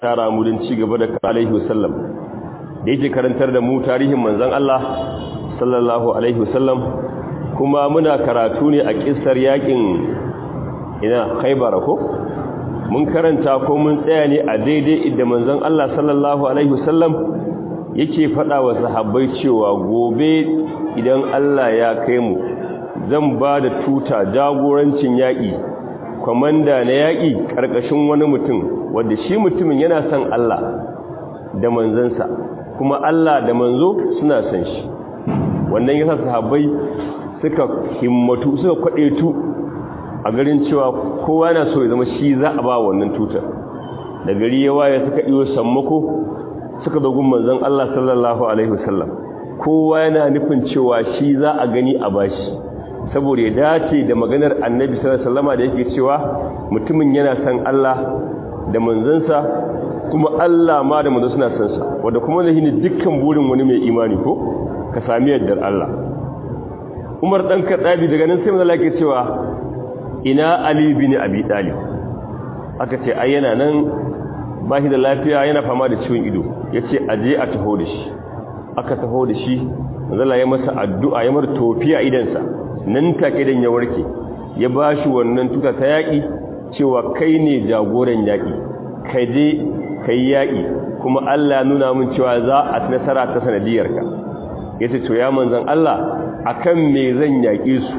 tara mu don ci gaba da alaihi wasallam da yake karantar da mu tarihin manzon Allah sallallahu alaihi wasallam kuma muna karatu ne a kissar yakin ina Khaibar ko mun karanta ko mun tsaya ne a daidai inda manzon Allah sallallahu alaihi wasallam yake faɗa wa sahabbai cewa gobe idan Allah ya kai mu zan ba da tuta jagorancin yaƙi kwamanda na yaƙi ƙarƙashin wani mutum wadda shi mutumin yana son Allah da manzansa kuma Allah da manzo suna son shi wannan yasa sahabbai suka himmatu suka kwaɗetu a garin cewa kowa yana so ya zama shi za a ba wannan tutar da gari ya waye suka iyo sammako suka dogon manzon Allah sallallahu alaihi wasallam kowa yana nufin cewa shi za a gani a bashi saboda ya dace da maganar annabi sallallahu alaihi wasallam da yake cewa mutumin yana san Allah da manzansa kuma Allah ma da manzo suna san sa wanda kuma zai ne dukkan burin wani mai imani ko ka sami yardar Allah Umar dan Kadabi daga nan sai manzo yake cewa ina Ali bin Abi Talib aka ce ai yana nan ba shi da lafiya yana fama da ciwon ido yace aje a taho da shi aka taho da shi manzo ya masa addu'a ya mar tofiya idansa nan take dan ya warke ya bashi wannan tuta ta yaki cewa kai ne jagoran yaki kai je kai yaki kuma Allah ya nuna mun cewa za a nasara ta sanadiyarka yace to ya manzon Allah akan me zan yake su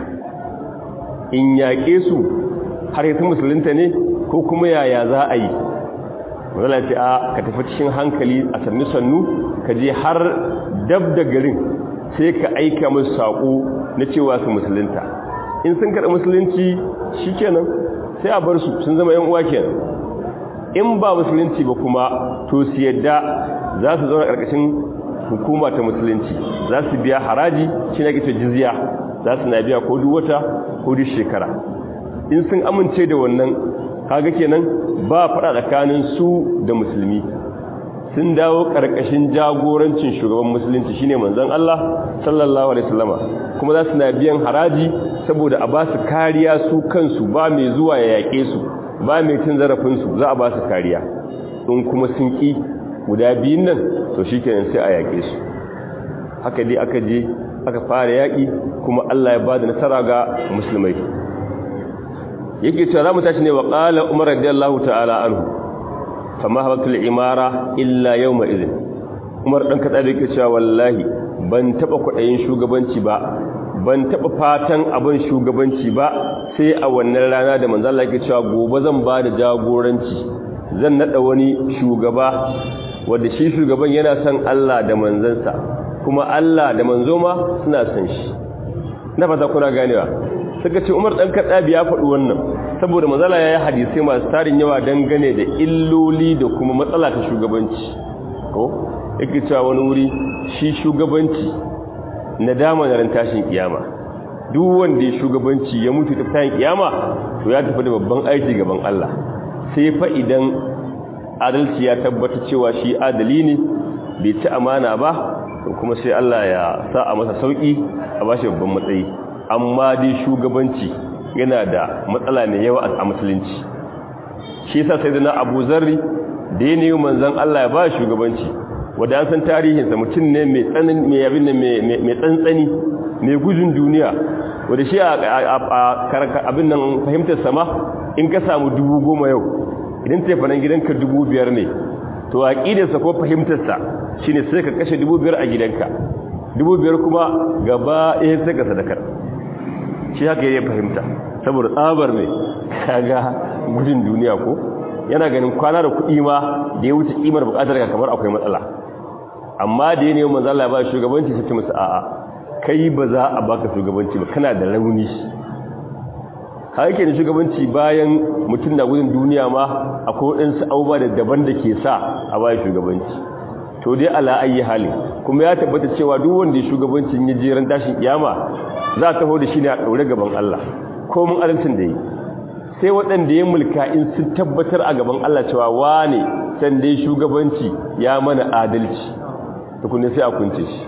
in yake su har yasu musulunta ne ko kuma yaya za a yi wala ce a ka tafi cikin hankali a sannu sannu ka je har dab da garin sai ka aika musu saƙo na cewa su musulunta in sun karɓi musulunci shi kenan sai a bar su sun zama yan uwa kenan in ba musulunci ba kuma to su yadda za su zauna ƙarƙashin hukuma ta musulunci za su biya haraji shi na gita jizya za su na biya ko duk wata ko duk shekara in sun amince da wannan kaga kenan ba faɗa tsakanin su da musulmi sun dawo ƙarƙashin jagorancin shugaban musulunci shine manzon Allah sallallahu alaihi wasallama kuma za su na biyan haraji saboda a ba su kariya su kansu ba mai zuwa ya yaƙe su ba mai cin zarafin su za a ba su kariya in kuma sun ƙi guda biyun nan to shikenan sai a yaƙe su haka dai aka je aka fara yaƙi kuma Allah ya ba da nasara ga musulmai yake cewa za mu tashi ne wa qala umar radiyallahu ta'ala anhu fama habatul imara illa yawma idhin umar dan kada yake cewa wallahi ban taba kudayin shugabanci ba ban taba fatan abin shugabanci ba sai a wannan rana da manzo Allah yake cewa gobe zan ba da jagoranci zan nada wani shugaba wanda shi shugaban yana son Allah da manzansa kuma Allah da manzo ma suna son shi na fata kuna ganewa suka ce Umar dan Kadabi ya faɗi wannan saboda mazala yayi hadisi masu tarin yawa dangane da illoli da kuma matsala ta shugabanci ko yake cewa wani wuri shi shugabanci nadama na ran tashin kiyama duk wanda ya shugabanci ya mutu ta tashin kiyama to ya tafi da babban aiki gaban Allah sai fa idan adalci ya tabbata cewa shi adali ne bai ci amana ba to kuma sai Allah ya sa a masa sauki a bashi babban matsayi amma dai shugabanci yana da matsala mai yawa a musulunci shi yasa sai na Abu Zarri da ya nemi manzon Allah ya ba shugabanci wanda an san tarihinsa mutum ne mai tsanin mai abin mai tsantsani mai gudun duniya wanda shi a abin nan fahimtar sama in ka samu dubu goma yau idan tefanen gidanka dubu biyar ne to aqidarsa ko fahimtarsa shine sai ka kashe dubu biyar a gidanka dubu biyar kuma gaba ɗaya sai ka sadakar shi haka ya fahimta saboda tsabar mai kaga gudun duniya ko yana ganin kwana da kuɗi ma da ya wuce kimar buƙatar ka kamar akwai matsala amma da ya nemi manzo Allah ya ba shugabanci sai ta musu a'a kai ba za a baka shugabanci ba kana da rauni ka yake da shugabanci bayan mutum na gudun duniya ma akwai waɗansu abubuwa da daban da ke sa a bayan shugabanci to dai ala ayi hali kuma ya tabbata cewa duk wanda ya shugabancin ya jeran tashin kiyama za a taho da shi ne a ɗaure gaban Allah ko mun adalcin da yi sai waɗanda ya mulka in sun tabbatar a gaban Allah cewa wane san dai shugabanci ya mana adalci tukunne sai a kunce shi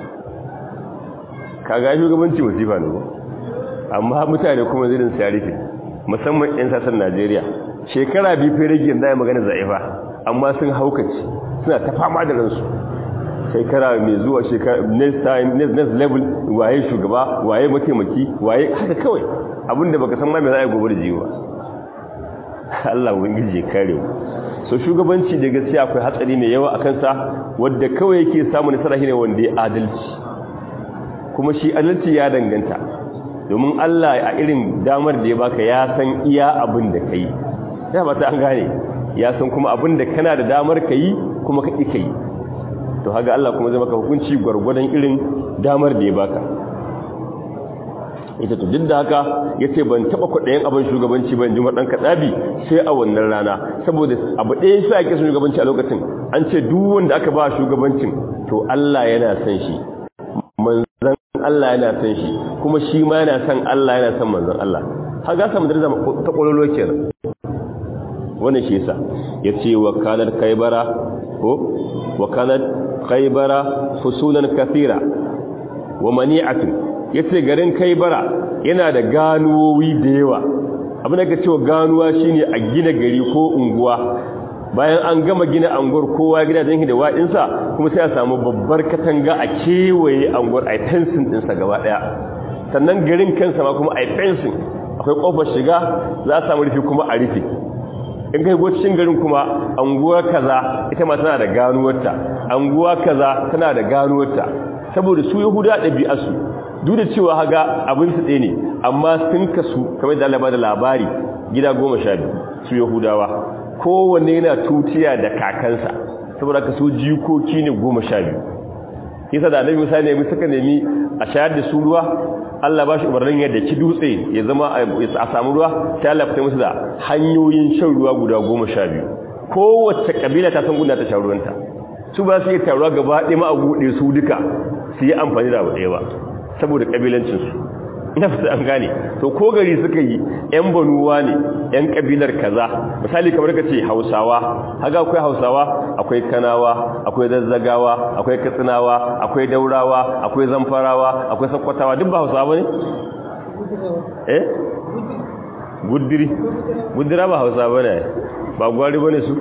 kaga shugabanci musifa ne amma mutane kuma zirin sarifi musamman 'yan sassan Najeriya shekara biyu fere gin da ya magana za'ifa amma sun haukace suna ta fama da ransu shekara mai zuwa shekara next time next, next level waye shugaba waye mataimaki waye haka kawai abinda baka san ma me za a yi gobe da jiwa Allah ubangiji ya kare mu so shugabanci da gaskiya akwai hatsari mai yawa a kansa wanda kawai yake samu nasara shine wanda ya adalci kuma shi adalci ya danganta domin Allah a irin damar da ya baka ya san iya abin da kai ya ba ta an gane ya san kuma abin da kana da damar kai kuma ka ƙi kai to haga Allah kuma zai maka hukunci gwargwadon irin damar da ya baka ita to duk da haka yace ban taba kudayen abin shugabanci ban jima dan kadabi sai a wannan rana saboda abu ɗaya sai ake shugabanci a lokacin an ce duk wanda aka ba shugabancin to Allah yana san shi manzon Allah yana san shi kuma shi ma yana san Allah yana san manzon Allah haga samu da ta kololo kenan wannan shi yasa yace wa kanat kaybara ko wa kanat kaybara fusulan kathira wa mani'atun yace garin kaybara yana da ganuwowi da yawa abin da cewa ganuwa shine a gina gari ko unguwa bayan an gama gina anguwar kowa gidajen da wa'insa kuma sai a samu babbar katanga a kewaye anguwar a fensin ɗinsa gaba ɗaya sannan garin kansa ma kuma a fensin akwai ƙofar shiga za a samu rufi kuma a rufe in kai go cikin garin kuma anguwa kaza ita ma tana da ganuwarta anguwa kaza tana da ganuwarta saboda su yahuda ɗabi'arsu duk da cewa haga abin su ɗaya ne amma sun kasu kamar da Allah da labari gida goma sha biyu su yahudawa kowanne yana tutiya da kakansa saboda ka su jikoki ne goma sha biyu kisa da annabi musa ne suka nemi a shayar da su ruwa Allah ba shi umarnin yadda ki dutse ya zama a samu ruwa sai Allah fita musu da hanyoyin shan ruwa guda goma sha biyu kowace kabila ta san gunda ta sha ruwanta su ba su yi taruwa gaba ɗaya ma a buɗe su duka su yi amfani da abu ɗaya ba saboda kabilancinsu ina fata an gane to ko gari suka yi yan banuwa ne yan kabilar kaza misali kamar ka ce hausawa haga akwai hausawa akwai kanawa akwai zazzagawa akwai katsinawa akwai daurawa akwai zamfarawa akwai sakkwatawa duk ba hausawa bane eh guddiri guddira ba hausawa bane ba gwari bane su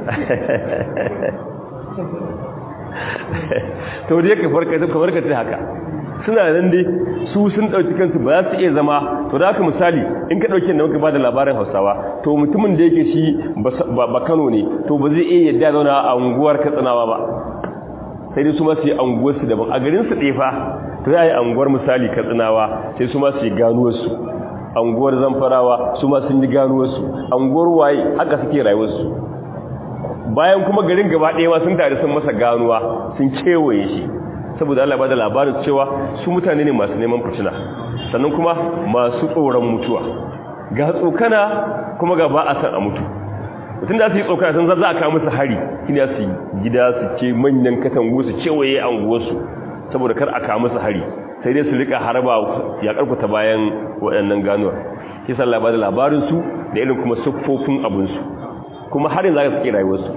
to dai ka farka ka farka ta haka suna nan dai su sun dauki kansu ba za su iya zama to da haka misali in ka dauke da muka bada labarin Hausawa to mutumin da yake shi ba Kano ne to ba zai iya yadda zauna a unguwar Katsinawa ba sai dai su ma su yi unguwar su daban a garin su ɗefa to za a yi unguwar misali Katsinawa sai su ma su yi ganuwar su unguwar Zamfarawa su ma sun yi ganuwar su unguwar waye haka suke rayuwar su bayan kuma garin gaba ɗaya ma sun tare sun masa ganuwa sun kewaye shi saboda Allah ba da labarin cewa su mutane ne masu neman fitina sannan kuma masu tsoron mutuwa ga tsokana kuma ga ba a san a mutu mutum da su yi tsokana sun za a kawo musu hari ina su gida su ce manyan katangu su cewaye anguwarsu saboda kar a kawo musu hari sai dai su rika harba ya karkuta bayan waɗannan ganuwar shi sa Allah ba da labarin su da irin kuma siffofin abinsu kuma har yanzu za su ke rayuwarsu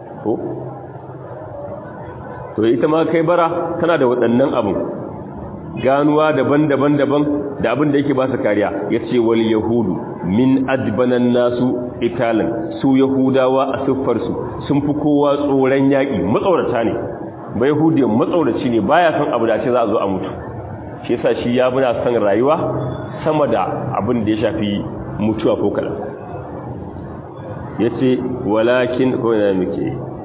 to ita ma kai bara tana da waɗannan abin ganuwa daban-daban daban da abin da yake ba su kariya ya ce wal yahudu min adbanan nasu italan su yahudawa a siffarsu sun fi kowa tsoron yaƙi matsaurata ne ba yahudiyan matsauraci ne baya son abu da ce za a zo a mutu shi yasa shi ya buna son rayuwa sama da abin da ya shafi mutuwa ko kaɗan ya ce walakin ko yana muke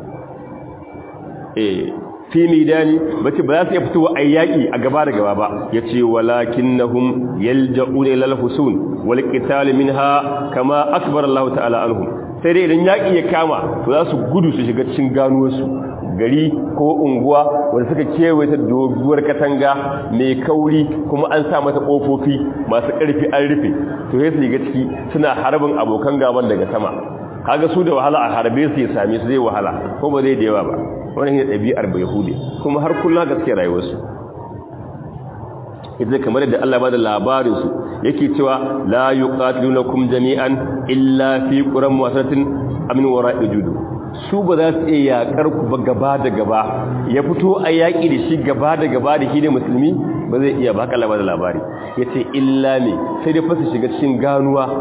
eh fi midani bace ba za su iya fitowa a yaƙi a gaba da gaba ba yace walakinnahum yalja'una ila al-husun wal qital minha kama akbar Allah ta'ala anhum sai dai idan yaƙi ya kama to za su gudu su shiga cikin ganuwar su gari ko unguwa wanda suka kewaye ta doguwar katanga mai kauri kuma an sa mata kofofi masu ƙarfi an rufe to sai su shiga ciki suna harbin abokan gaban daga sama kaga su da wahala a harbe su ya same su zai wahala ko ba zai da yawa ba wannan ne ɗabi'ar bai hude kuma har kullum gaske rayuwarsu idan kamar da Allah ba da labarinsu yake cewa la yuqatilunakum jami'an illa fi quram wasatin amin wara'i judu su ba za su iya yakar ku ba gaba da gaba ya fito a yaki da shi gaba da gaba da shi ne musulmi ba zai iya ba haka Allah ba da labari yace illa ne sai dai fasa shiga cikin ganuwa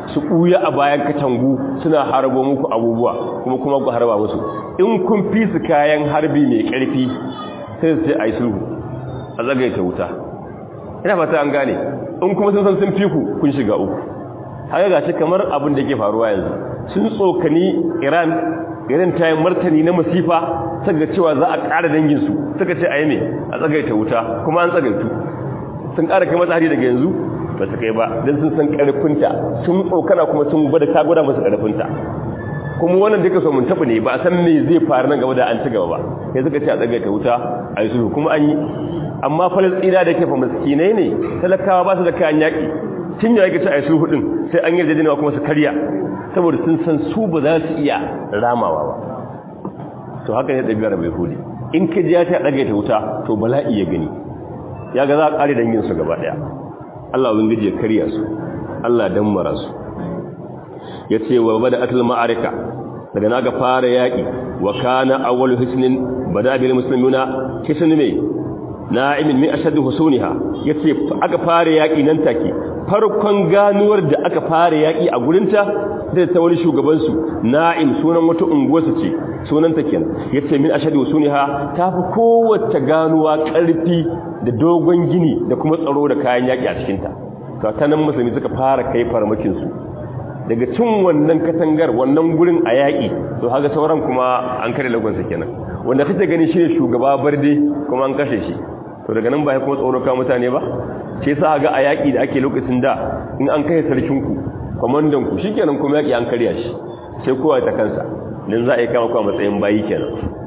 su ɓuya a bayan katangu suna harbo muku abubuwa kuma kuma ku harba musu in kun fi su kayan harbi mai ƙarfi sai su ce a yi sulhu a zagaita wuta ina fata an gane in kuma sun san sun fi ku kun shiga uku haka ga shi kamar abin da ke faruwa yanzu sun tsokani iran irin ta yi martani na masifa suka cewa za a ƙara danginsu suka ce a yi mai a tsagaita wuta kuma an tsagaitu sun ƙara kai mata hari daga yanzu ba su kai ba don sun san ƙarfinta sun tsokana kuma sun gwada ta gwada masu ƙarfinta kuma wannan duka so mun taɓa ne ba a san me zai faru nan gaba da an ci gaba ba sai suka ce a tsagaita wuta a yi sulhu kuma an yi amma falasɗina da ke fa miskinai ne talakawa ba su da kayan yaƙi tun ya yake ci a yi sulhu ɗin sai an yi jajjenewa kuma su karya saboda sun san su ba za su iya ramawa ba to haka ne ɗabi'ar mai hudi in ka ji ya ta ɗagaita wuta to bala'i ya gani ya ga za a ƙare danginsu gaba ɗaya Allah ubangiji ya karya su Allah dammara su ya ce wa bada atul ma'arika daga na ga fara yaƙi wa kana awwalu hisnin bada bil muslimuna hisn mai na'imin min ashaddu husuniha yace aka fara yaƙi nan take farkon ganuwar da aka fara yaƙi a gurinta da ta wani shugaban su na'im sunan wata unguwarsa ce sunanta kenan yace min ashaddu husuniha tafi kowace ganuwa ƙarfi da dogon gini da kuma tsaro da kayan yaƙi a cikinta to ta nan musulmi suka fara kai farmakin su daga cin wannan katangar wannan gurin a yaƙi to haka sauran kuma an kare lagonsa kenan wanda kake gani shi ne shugaba barde kuma an kashe shi to daga nan ba kuma tsoro ka mutane ba ce sa ga a yaƙi da ake lokacin da in an kai sarkinku kwamandanku shi kenan kuma yaƙi an karya shi sai kowa ta kansa don za a yi kama kwa matsayin bayi kenan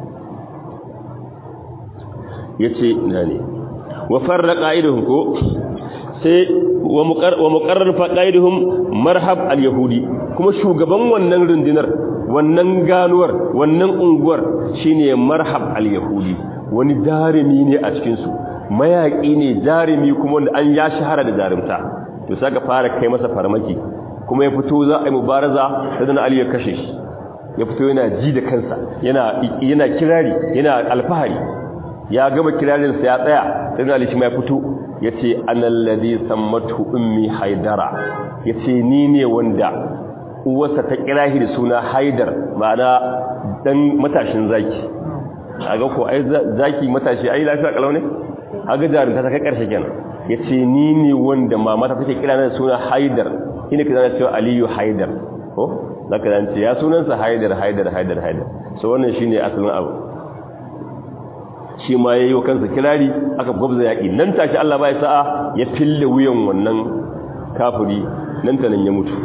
ya ce na ne wa farra ƙa'idahun ko sai wa muƙarar faƙa'idahun marhab al-yahudi kuma shugaban wannan rundunar wannan ganuwar wannan unguwar shine marhab al-yahudi wani jarumi ne a cikinsu mayaƙi ne jarumi kuma wanda an ya shahara da jarumta to saka fara kai masa farmaki kuma ya fito za a yi mubaraza sai dan Ali ya kashe shi ya fito yana ji da kansa yana yana kirari yana alfahari ya gama kirarin sa ya tsaya sai Ali shi ma ya fito yace anal ladhi sammatu ummi haidara yace ni ne wanda uwarsa ta kira shi da suna haidar ma'ana dan matashin zaki aga ko ai zaki matashi ai lafiya kalau ne aga jarumta ta kai karshe kenan yace ni ne wanda mama ta take kira da suna haidar ina kaza cewa aliyu haidar ko zaka dan ce ya sunansa haidar haidar haidar haidar so wannan shine asalin abu shi ma yayi wa kansa kirari aka gwabza yaki nan tashi Allah bai sa'a ya fille wuyan wannan kafiri nan ta nan ya mutu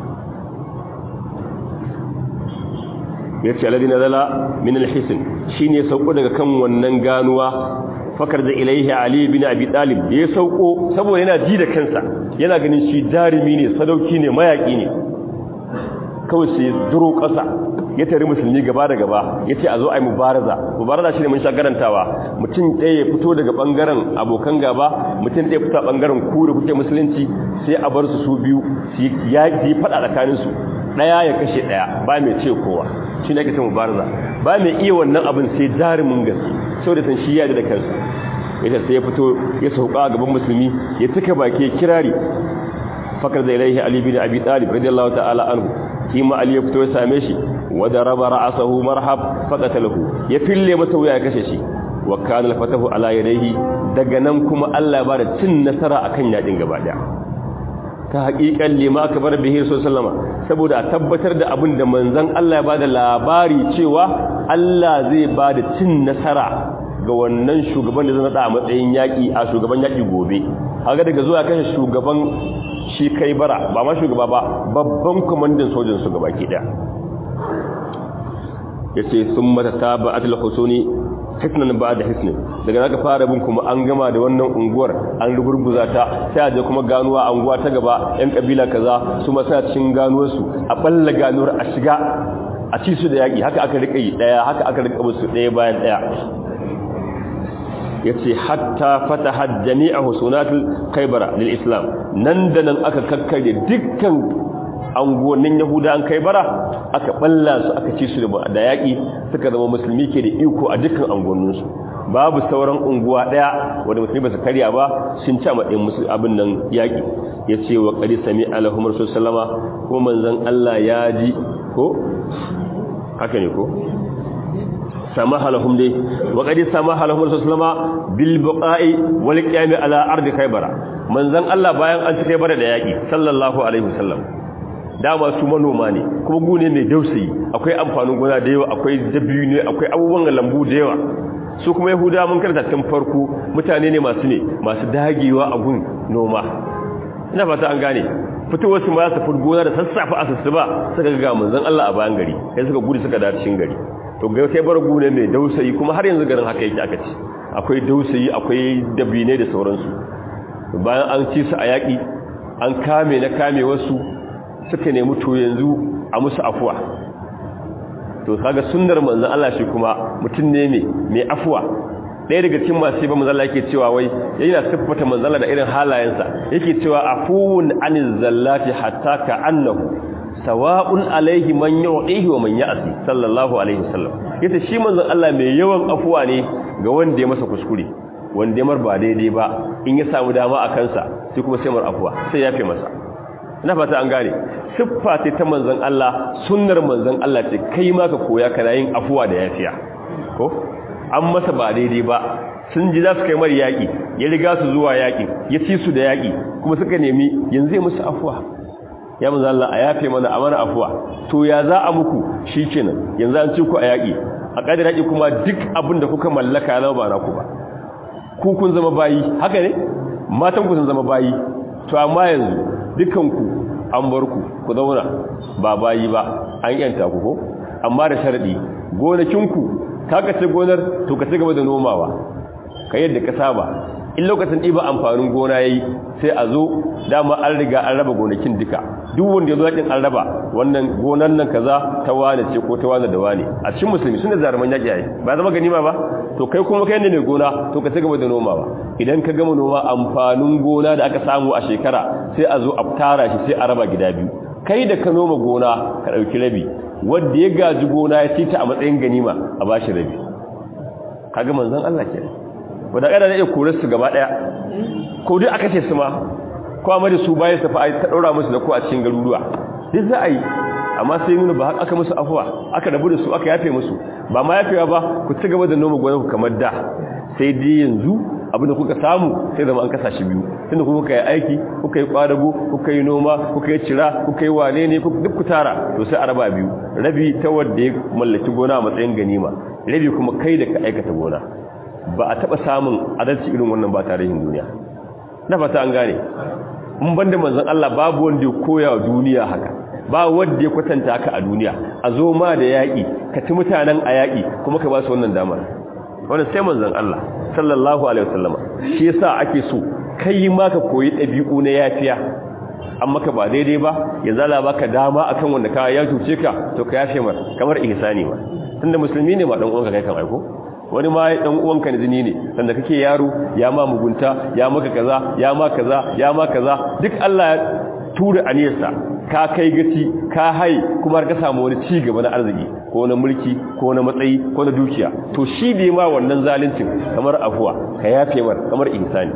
yace alladina zala min alhisn shine sauko daga kan wannan ganuwa fakar da ilaihi ali bin abi talib ya sauko saboda yana ji da kansa yana ganin shi jarumi ne sadauki ne mayaki ne kawai sai duro ƙasa ya tare musulmi gaba da gaba ya ce a zo a yi mubaraza mubaraza shi ne mun sha garantawa mutum ɗaya ya fito daga ɓangaren abokan gaba mutum ɗaya fito a ɓangaren ku da kuke musulunci sai a bar su su biyu su yi faɗa tsakaninsu ɗaya ya kashe ɗaya ba mai ce kowa shi ne ake ce mubaraza ba mai iya wannan abin sai jarumin gaske sau da san shi ya da kansa ya sai ya fito ya sauka gaban musulmi ya tuka baki kirari fakar da ilaihi ali bin abi talib radiyallahu ta'ala anhu kima ali ya fito ya same shi wa daraba ra'sahu marhab faqatalahu ya fille masa wuya ya kashe shi wa kana al-fatahu ala yadayhi daga nan kuma Allah ba da cin nasara akan yadin gaba daya ta haƙiƙan lima aka bar bihi sallama saboda a tabbatar da abin da manzon Allah ya bada labari cewa Allah zai bada cin nasara ga wannan shugaban da zai nada a matsayin yaƙi a shugaban yaƙi gobe haka daga zuwa kashe shugaban shi kai bara ba ma shugaba ba babban kwamandan sojin su gaba ke daya ya ce sun mata ta ba atil husuni hisnan ba da hisnin daga naka fara bin kuma an gama da wannan unguwar an rugurguza ta sai a je kuma ganuwa anguwa ta gaba yan kabila kaza su ma suna cikin ganuwarsu a balla ganuwar a shiga a ci su da yaƙi haka aka rika yi ɗaya haka aka rika musu ɗaya bayan ɗaya ya ce hatta fata hajjani a husunatul kaibara lil islam nan da nan aka kakkare dukkan anguwannin yahuda an kaibara aka balla su aka ci su da yaƙi suka zama musulmi ke da iko a dukkan anguwanninsu babu sauran unguwa ɗaya wanda musulmi ba su karya ba sun ci a matsayin musu abin nan yaƙi ya ce wa ƙari sami alahumar sallama kuma manzon Allah ya ji ko haka ne ko samaha lahum dai wa qad samaha lahum sallama bil buqa'i wal qiyam ala ardi khaybara manzon Allah bayan an ci khaybara da yaki sallallahu alaihi wasallam dama su manoma ne kuma gune mai dausayi akwai amfanin gona da yawa akwai dabiyu ne akwai abubuwan lambu da yawa su kuma yahudawa mun karanta tun farko mutane ne masu ne masu dagewa a gun noma ina fata an gane fitowar su ma su fi gona da sassafe a sussuba suka ga manzon Allah a bayan gari sai suka gudu suka dace cikin gari to ga kai bar gune mai dausayi kuma har yanzu garin haka yake aka ci akwai dausayi akwai dabine da sauransu bayan an ci su a yaki an kame na kame wasu suka nemi to yanzu a musu afuwa to kaga sunnar manzon Allah shi kuma mutum ne mai mai afuwa ɗaya daga cikin masu ba manzon Allah yake cewa wai yana siffata manzon Allah da irin halayensa yake cewa afuwun aniz zallati hatta ka annahu sawa'un alaihi man yu'ihi wa man ya'si sallallahu alaihi wasallam yace shi manzon Allah mai yawan afuwa ne ga wanda ya masa kuskure wanda ya mar ba daidai ba in ya samu dama a kansa sai kuma sai mar afuwa sai ya fi masa ina fata an gane siffa ce ta manzon Allah sunnar manzon Allah ce kai ma ka koya kana yin afuwa da yafiya ko an masa ba daidai ba sun ji za su kai mari yaƙi ya riga su zuwa yaƙi ya ci su da yaƙi kuma suka nemi yanzu ya musu afuwa ya manzon Allah a yafe mana a mana afuwa to ya za a muku shikenan yanzu an ci ku a yaƙi a ƙadar yaƙi kuma duk abin da kuka mallaka na ba na ku ba ku kun zama bayi haka ne matan ku sun zama bayi to amma yanzu dukanku an bar ku ku zauna ba bayi ba an yanta ku ko amma da sharadi gonakinku ka kace gonar to ka ci gaba da nomawa ka yadda ka saba in lokacin ɗiba amfanin gona yayi sai a zo dama an riga an raba gonakin duka duk wanda ya zo yakin an raba wannan gonan nan kaza ta wane ce ko ta wane da wane a cikin musulmi suna zaruman yaki yayi ba zama ganima ba to kai kuma kai ne mai gona to ka ci gaba da nomawa idan ka gama noma amfanin gona da aka samu a shekara sai a zo a tara shi sai a raba gida biyu kai da ka noma gona ka ɗauki rabi wanda ya gaji gona ya ci ta a matsayin ganima a bashi rabi kaga manzon Allah ke wanda kada ne ya kore su gaba daya ko duk aka ce su ma ko amma da su bayan sa fa ta daura musu da ko a cikin garuruwa duk za a yi amma sai nuna ba aka musu afuwa aka rabu da su aka yafe musu ba ma yafewa ba ku ci gaba da noma gonar ku kamar da sai dai yanzu abinda kuka samu sai zama an kasa shi biyu tunda kuka yi aiki kuka yi kwadago kuka yi noma kuka yi cira kuka yi wane ne duk ku tara to sai a raba biyu rabi ta wanda ya mallaki gona a matsayin ganima rabi kuma kai da ka aikata gona ba a taba samun adalci irin wannan ba tarihin duniya na fata an gane in banda manzon Allah babu wanda ya koya wa duniya haka ba wanda ya kwatanta haka a duniya a zo ma da yaƙi ka ci mutanen a yaƙi kuma ka ba su wannan damar wannan sai manzon Allah sallallahu alaihi wasallama shi yasa ake so kai ma ka koyi dabi'u na yafiya amma ka ba daidai ba yanzu Allah baka dama akan wanda ka ya tuce ka to ka yafe mar kamar ihsani ma tunda musulmi ne ma dan uwanka kai kan aiko wani ma dan uwanka ne zini ne sanda kake yaro ya ma mugunta ya maka kaza ya ma kaza ya ma kaza duk Allah ya tura aniyarsa ka kai gaci ka hai kuma ka samu wani ci gaba na arziki ko na mulki ko na matsayi ko na dukiya to shi da ma wannan zaluncin kamar afuwa ka yafe mar kamar insani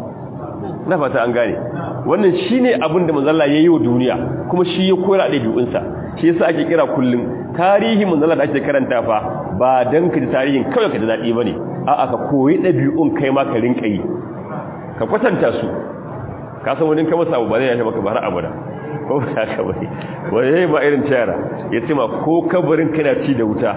na fata an gane wannan shine abin da manzo Allah yayi wa duniya kuma shi ya koyar da dabi'unsa shi yasa ake kira kullum tarihi manzo Allah da ake karanta fa ba dan ka ji tarihin kawai ka ji dadi bane a'a ka koyi dabi'un kai ma ka rinka yi ka kwatanta su ka san wani kama samu ba zai yafe maka ba har abada ko ba ka bane wani ba irin tayara ya ce ma ko kabarin kana ci da wuta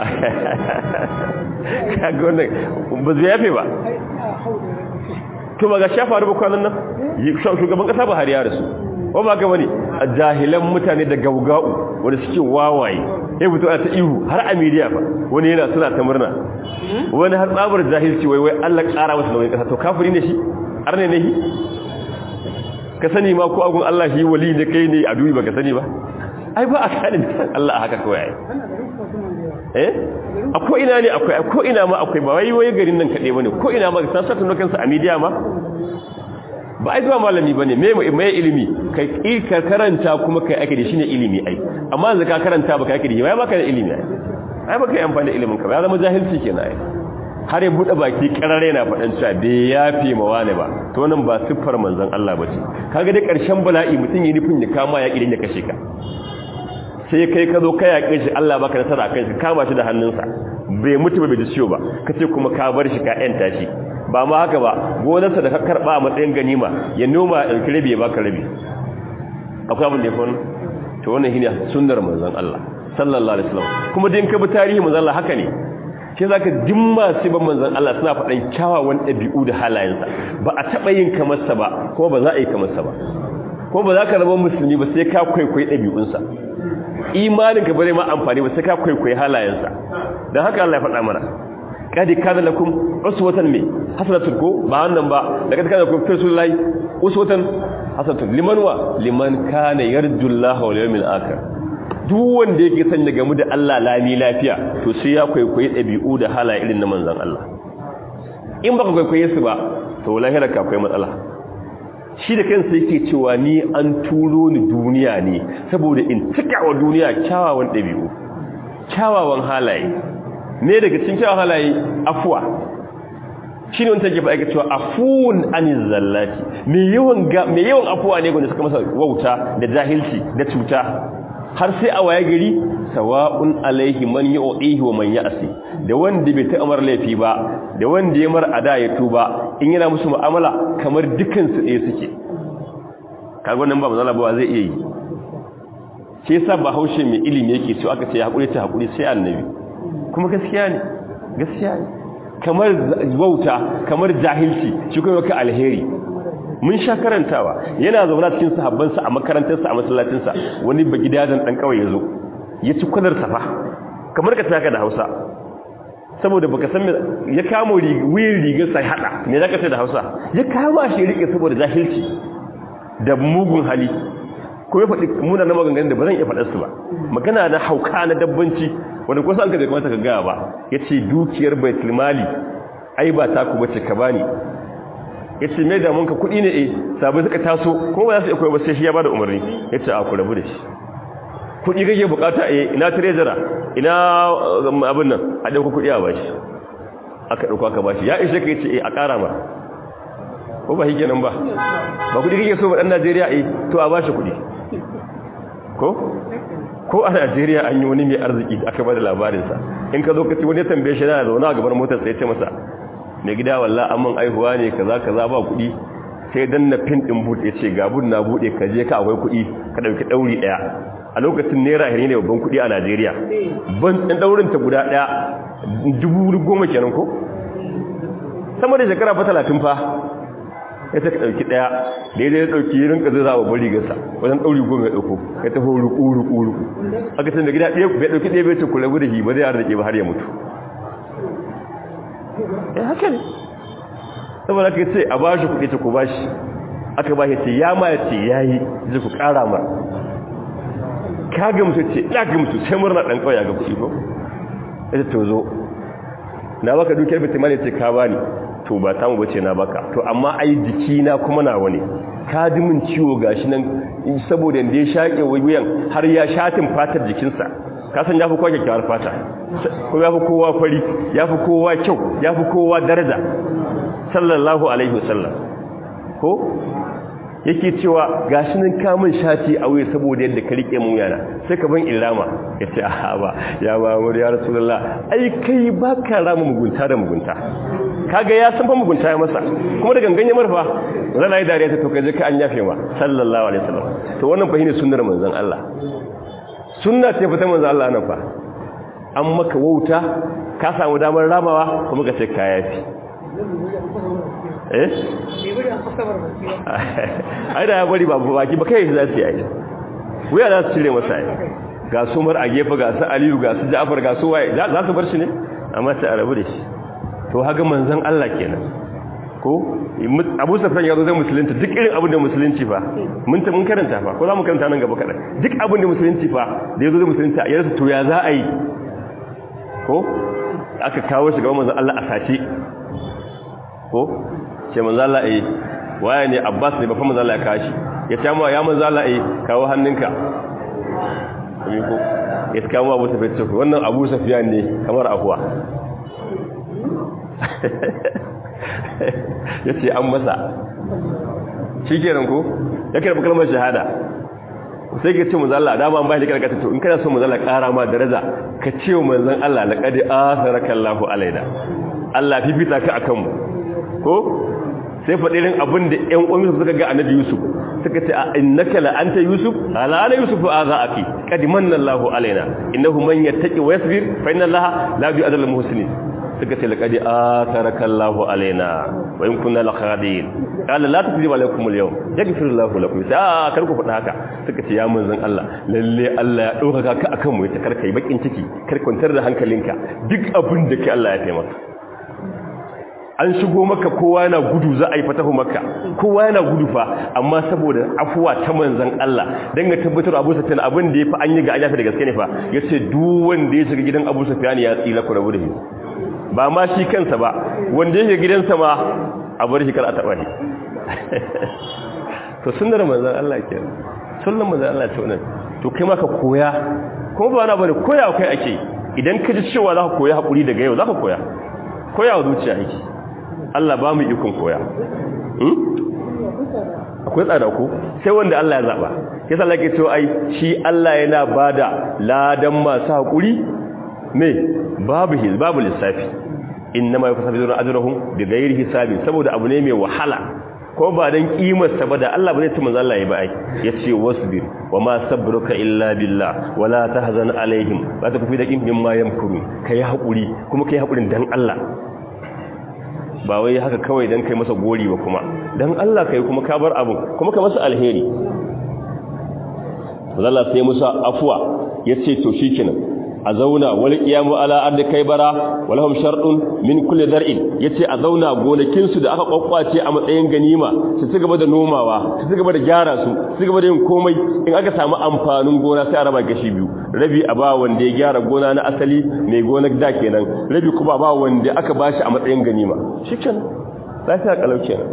kaga wannan ba zai yafe ba to ba ga shafa da kwanan nan shugaban kasa ba har ya rasu ko ba ga wani jahilan mutane da gaugau wanda suke wawaye ya fito a ta ihu har a media fa wani yana suna ta murna wani har tsabar jahilci wai wai Allah ƙara masa nauyin kasa to kafiri ne shi arne ne shi ka sani ma ko agun Allah shi wali ne kai ne a duyi baka sani ba ai ba a sani san Allah haka kawai eh ko ina ne akwai ko ina ma akwai ba wai wai garin nan kade bane ko ina ma san sa tuno kansa a media ma ba ai zuwa malami bane me me ilimi kai ka karanta kuma kai ake da shine ilimi ai amma yanzu ka karanta baka ake da shi ba baka da ilimi ai ai baka yi amfani da ilimin ka ba ya zama jahilci kenan ai har ya buɗe baki ƙarare na faɗan cewa bai yafe ma wani ba to nan ba siffar manzon Allah ba ce kaga dai ƙarshen bala'i mutum yi nufin ya kama ya ƙirin ya kashe ka sai kai ka zo ka yaƙe shi Allah baka nasara akan shi kama shi da hannunsa bai mutu ba bai ji ciwo ba ka ce kuma ka bar shi ka ƴanta shi ba ma haka ba gonarsa da ka karɓa a matsayin ganima ya noma ya ɗauki rabi ya baka rabi akwai abin da ya faru to wannan shine sunnar manzon Allah sallallahu alaihi wasallam kuma din ka bi tarihi manzon Allah haka ne sai zaka dimma sai ban manzon Allah suna faɗan kyawawan ɗabi'u da halayensa ba a taɓa yin kamar sa ba kuma ba za a yi kamar sa ba kuma ba za ka zama musulmi ba sai ka kwaikwayi ɗabi'unsa imanin ka bare ma amfani ba sai ka kwaikwayi halayensa don haka Allah ya faɗa mana kadi kana lakum uswatan me hasanatun ko ba wannan ba da kadi kana lakum fi rasulillahi uswatan hasanatun liman wa liman kana yarjullaha wal yawmil akhir duk wanda yake son ya gamu da Allah lami lafiya to sai ya kwaikwayi dabi'u da halaye irin na manzon Allah in baka kwaikwaye su ba to lahira ka akwai matsala shi da kansa yake cewa ni an turo ni duniya ne saboda in cika wa duniya kyawawan dabi'u kyawawan halaye ne daga cikin kyawun halaye afuwa shi ne wanda take faɗa cewa afuwun anin zallati mai yawan afuwa ne gwanda suka masa wauta da jahilci da cuta har sai a waye gari sawa'un alaihi man yu'ihi wa man ya'si da wanda bai ta'amar laifi ba da wanda ya mar ada ya tuba in yana musu mu'amala kamar dukan su ɗaya suke kaga wannan ba mazala ba zai iya yi shi yasa bahaushe mai ilimi yake cewa aka ce hakuri ta hakuri sai annabi kuma gaskiya ne gaskiya ne kamar wauta kamar jahilci shi kuma ka alheri mun sha karantawa yana zauna cikin sahabbansa a makarantarsa a masallacinsa wani ba gidajen dan kawai yazo ya ci kwalar safa kamar ka taka da Hausa saboda baka san ya kamo wuyin rigar sai hada me zaka ce da Hausa ya kama shi rike saboda jahilci da mugun hali ko ya faɗi muna na maganganun da ba zan iya faɗar su ba magana na hauka na dabbanci wanda kusa an ka zai kamata ka gaya ba ya ce dukiyar baitul mali ai ba ta ku bace ka bani ya ce mai damunka kuɗi ne eh sabai suka taso ko ba za su iya koyi ba sai shi ya ba da umarni ya ce a ku rabu da shi kuɗi kake bukata eh ina trezara ina abin nan a ɗauka kuɗi a bashi aka ɗauka aka bashi ya ishe ka ya ce eh a ƙara ma ko ba hike nan ba ba kuɗi kake so ba ɗan najeriya eh to a bashi kuɗi ko ko a Najeriya an yi wani mai arziki aka bada labarinsa in ka zo ka ci wani tambaye shi yana zaune a gaban motar sai ce masa mai gida walla amman aihuwa ne kaza kaza ba kuɗi sai dan na pin din boot yace ga bud na bude ka je ka akwai kuɗi ka dauki dauri daya a lokacin naira hiri ne babban kuɗi a Najeriya ban dan daurin ta guda daya dubu goma kenan ko sama da shekara fa 30 fa ya ta ɗauki ɗaya daidai ya ɗauki yi rinka zai zaɓa bari gasa wajen ɗauri goma ya ɗauko ya taho ruku ruku ruku aka tun da gida ɗaya bai ɗauki ɗaya bai ce kula da shi ba zai arziki ba har ya mutu ya haka ne saboda aka ce a bashi kuɗi ta ku bashi aka bashi ce ya ma ya ce ya yi zai ku ƙara mar ka ga mutu ce ya ga mutu sai murna ɗan ƙauya ga kuɗi ko ya ce to zo na baka dukiyar bitimani ce ka bani to ba tamu bace na baka to amma ai jiki na kuma nawa ne ka ji min ciwo gashi nan saboda inda ya shaƙe wuyan har ya shatin fatar jikinsa ka san yafi kowa kyakkyawar fata ko yafi kowa fari yafi kowa kyau yafi kowa daraja sallallahu alaihi wasallam ko yake cewa gashi nan kamun shati a wuya saboda yadda ka rike mun yana sai ka ban ilama yace a ba ya ba mu ya rasulullah ai kai baka rama mugunta da mugunta kaga ya san fa mugunta ya masa kuma da gangan ya marfa zan yi dariya ta to kaje ka an yafe ma sallallahu alaihi wasallam to wannan fa shine sunnar manzon Allah sunna ce fa ta manzon Allah nan fa an maka wauta ka samu damar ramawa kuma ka ce ka yafi eh ai da ya bari ba baki ba kai za su yi wuya za su cire masa ai ga su mar a gefe ga su aliyu ga su ja'far ga su waye za su bar shi ne amma sai a rabu da shi to haga manzon Allah kenan ko Abu Sufyan ya zo zai musulunta duk irin abin da musulunci fa mun ta mun karanta fa ko za mu karanta nan gaba kadan duk abin da musulunci fa da yazo zai musulunta ya rasa to ya za a yi ko aka kawo shi ga manzon Allah a sace ko ce manzon Allah eh waye ne Abbas ne ba fa manzon Allah ya kashi ya ce ma ya manzon Allah eh kawo hannunka ko ya kawo Abu Sufyan wannan Abu Sufyan ne kamar afuwa ya ce an masa shi kenan ko ya karɓi kalmar shahada sai ka ce manzan Allah dama an bayan da karkata to in kana so manzan Allah ƙara ma daraja ka ce wa manzan Allah na ƙadi asaraka Allahu alaina Allah fifita ka akan mu ko sai faɗirin abin da ƴan uwan Yusuf suka ga annabi Yusuf suka ce a innaka la anta Yusuf ala ana Yusuf aza aki qad manna Allahu alaina innahu man yattaqi wa yasbir fa inna Allaha la yu'adhibu al-muhsinin suka ce laqad ataraka Allahu alaina wa in kunna la khadin qala la tukzibu alaykum al-yawm yaghfir Allahu lakum sai a kar ku faɗa haka suka ce ya manzon Allah lalle Allah ya dauka ka akan mu ya kar kai bakin ciki kar kwantar da hankalinka duk abin da ke Allah ya taimaka an shigo maka kowa yana gudu za a yi fatahu maka kowa yana gudu fa amma saboda afuwa ta manzon Allah dan ga tabbatar Abu Sufyan abin da yafi an yi ga ajafi da gaske ne fa yace duk wanda ya shiga gidan Abu Sufyan ya tsila ku rabu da shi ba ma shi kansa ba wanda ya shiga gidansa ma a bar shi kar a taba shi to sunnar manzon Allah kenan sunnar manzon Allah ce wannan to kai ma ka koya kuma ba wani bane koya kai ake idan ka ji cewa za ka koya hakuri daga yau za ka koya koya wa zuciya yake Allah ba mu ikon koya akwai tsada ku sai wanda Allah ya zaba sai sa lake to ai shi Allah yana bada ladan masu hakuri me babu his babu lissafi innama yafasabuna ajrahum bighairi hisabi saboda abu ne mai wahala ko ba dan kimar sa ba da Allah ba zai tuma Allah ya ba ai yace wasbir wama sabruka illa billah wala tahzan alaihim ba ta kufi da kin mimma yamkuru kai hakuri kuma kai hakurin dan Allah ba wai haka kawai dan kai masa gori ba kuma dan Allah kai kuma ka bar abu kuma ka masa alheri Allah sai musa afwa yace to shikenan a zauna wal qiyamu ala ardi kaybara walahum shartun min kulli dar'in yace a zauna gonakin su da aka kwakwace a matsayin ganima su ci gaba da nomawa su ci gaba da gyara su su gaba da yin komai in aka samu amfanin gona sai a raba gashi biyu rabi a ba wanda ya gyara gona na asali mai gonar da kenan rabi kuma ba wanda aka bashi a matsayin ganima shikenan lafiya kalau kenan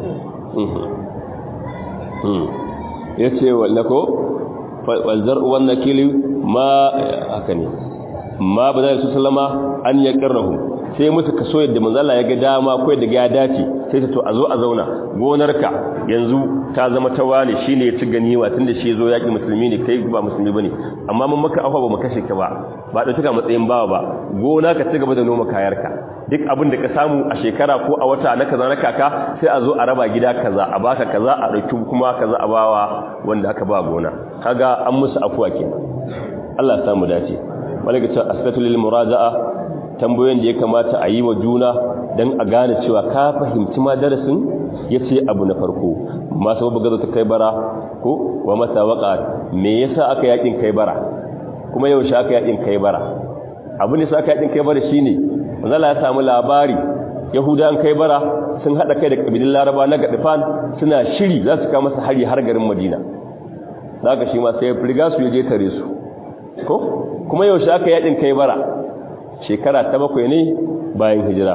yace wallako wal zar'u wan nakili ma haka ne ma ba za su sallama an ya karrahu sai musu kaso yadda manzala ya ga dama ko yadda ya dace sai ta to a zo a zauna gonarka yanzu ta zama ta wani shine ya ci ganiwa tunda shi zo yaki musulmi ne kai ba musulmi bane amma mun maka afa ba mu kashe ka ba ba da tuka matsayin bawa ba gona ka ci gaba da noma kayarka duk abin da ka samu a shekara ko a wata na kaza na kaka sai a zo a raba gida kaza a baka kaza a dauki kuma kaza a bawa wanda aka ba gona kaga an musu afuwa kenan Allah ya samu dace malaka asbatu lil muraja'a tambayoyin da ya kamata a yi wa juna dan a gane cewa ka fahimci ma darasin yace abu na farko ma sababu gaza ta kai bara ko wa mata waqa me yasa aka yakin kai bara kuma yaushe aka yakin kai bara abu ne sa aka yakin kai bara shine manzala ya samu labari yahudan kai bara sun hada kai da kabilun laraba na gadifan suna shiri za su kawo masa hari har garin madina zaka shi ma sai ya riga su je tare su ko kuma yaushe aka yadin kai bara shekara ta bakwai ne bayan hijira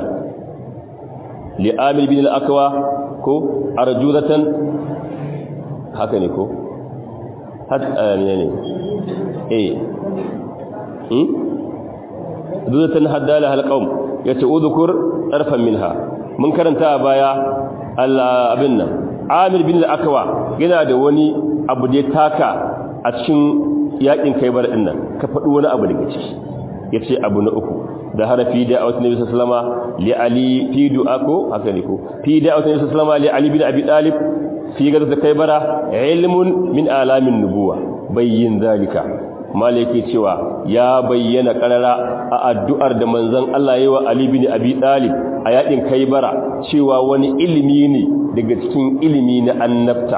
li amil bin al-akwa ko arjudatan haka ne ko hatta ne ne eh hmm arjudatan haddala halqaum yace udhkur tarfan minha mun karanta a baya Allah abin nan amil bin al-akwa yana da wani abu da ya taka a cikin yakin kai bar dinnan ka faɗi wani abu daga ciki yace abu na uku da harafi da awat nabi sallama li ali fi du'ako haka ne ko fi da awat nabi sallama li ali bin abi talib fi ga da kai bara ilmun min alamin nubuwa bayyin zalika malaki cewa ya bayyana karara a addu'ar da manzon Allah yayi wa ali bin abi talib a yakin kai bara cewa wani ilimi ne daga cikin ilimi na annabta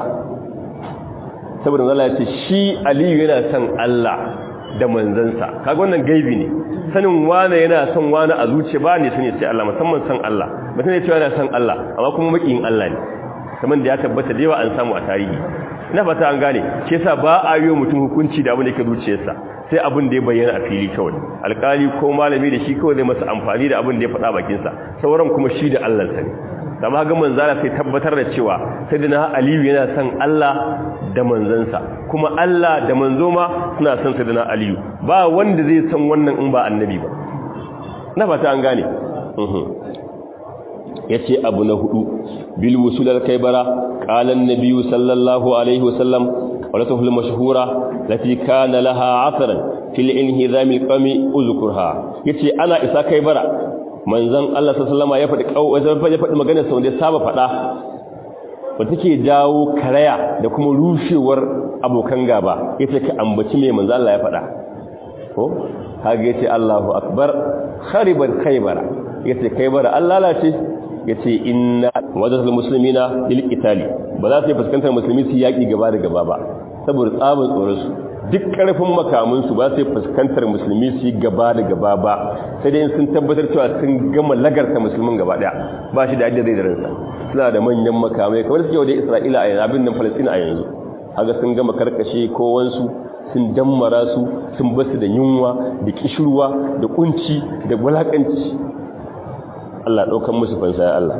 saboda Allah ya ce shi Aliyu yana son Allah da manzansa kaga wannan gaibi ne sanin wane yana son wane a zuciya ba ne sani sai Allah musamman son Allah mutum ne cewa yana son Allah amma kuma makiyin Allah ne kamar da ya tabbata da yawa an samu a tarihi ina fata an gane shi yasa ba a yi mutum hukunci da abin da yake zuciyarsa sai abin da ya bayyana a fili kawai alkali ko malami da shi kawai zai masa amfani da abin da ya faɗa bakinsa sauran kuma shi da Allah sa ne da ma ga manzala sai tabbatar da cewa sayyidina aliyu yana son Allah da manzansa kuma Allah da manzo ma suna son sayyidina aliyu ba wanda zai san wannan in ba annabi ba na fata an gane yace abu na hudu bil wusul al kaybara qala an nabiy sallallahu alaihi wasallam qawlatuhu al mashhura lati kana laha athran fil inhizam al qami uzkurha yace ana isa kaybara manzon Allah sallallahu alaihi wasallam ya faɗi magana sau da saba faɗa wata ke jawo karaya da kuma rushewar abokan gaba yace ka ambaci mai manzon Allah ya faɗa ko kage yace Allahu akbar khariban khaybara yace khaybara Allah lalace yace inna wadatul muslimina lil qitali ba za su fuskantar musulmi su yaki gaba da gaba ba saboda tsabin tsoron su duk karfin makamin su ba su fuskantar musulmi su gaba da gaba ba sai dai sun tabbatar cewa sun gama lagarta musulmin gaba daya ba shi da yadda zai da ransa suna da manyan makamai kamar suke wajen Isra'ila a yanzu abin nan Palestina a yanzu haka sun gama karkashe kowansu sun dammara su sun basu da yunwa da kishirwa da kunci da wulakanci Allah ɗaukan musu fansa ya Allah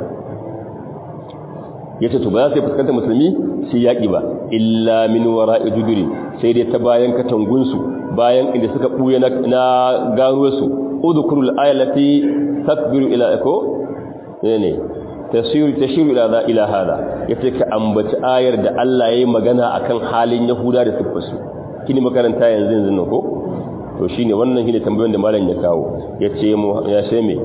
ya ce to ba za su yi fuskanta musulmi su yaƙi ba illa min wara iduduri sai dai ta bayan katangunsu bayan inda suka ɓuya na ganuwarsu udukurul ayalati takbiru ila eko ne ne tashiru ila za ila hada ya ce ka ambaci ayar da Allah ya yi magana akan halin yahuda da siffarsu kini makaranta yanzu yanzu nan ko to shine wannan shine tambayoyin da malam ya kawo yace mu ya ce me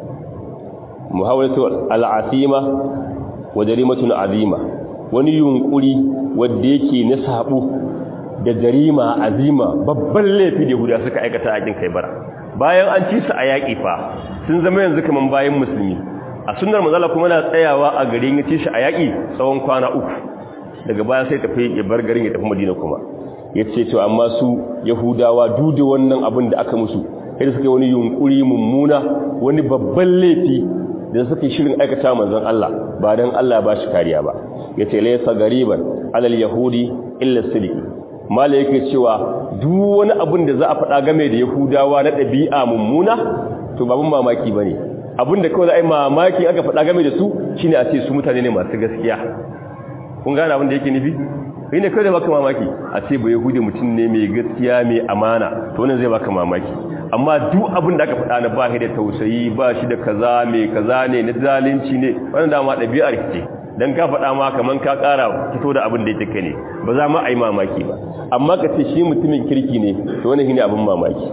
muhawalatu al'asima wa jarimatun azima wani yunkuri wanda yake na sabu da jarima azima babban laifi da Yahuda suka aikata a cikin Kaibara bayan an ci su a yaki fa sun zama yanzu kaman bayan musulmi a sunnar manzala kuma na tsayawa a garin ya ci shi a yaki tsawon kwana uku daga baya sai tafi ya bar garin ya tafi Madina kuma ya ce to amma su yahudawa duda wannan abin da aka musu sai suka yi wani yunkuri mummuna wani babban laifi da suka yi shirin aikata manzon Allah ba dan Allah ba shi kariya ba ya ce laysa gariban alal yahudi illa sidiki mala yake cewa duk wani abin da za a faɗa game da yahudawa na ɗabi'a mummuna to babun mamaki bane abin da kawai za a yi mamaki aka faɗa game da su shine a ce su mutane ne masu gaskiya kun gane abin da yake nufi kai ne kai da baka mamaki a ce ba yahudi mutum ne mai gaskiya mai amana to wannan zai baka mamaki amma duk abin da aka faɗa na ba shi da tausayi ba shi da kaza mai kaza ne na zalunci ne wannan dama ɗabi'ar ce dan ka faɗa ma kaman ka ƙara fito da abin da yake ne ba za ma a yi mamaki ba amma ka ce shi mutumin kirki ne to wannan shine abin mamaki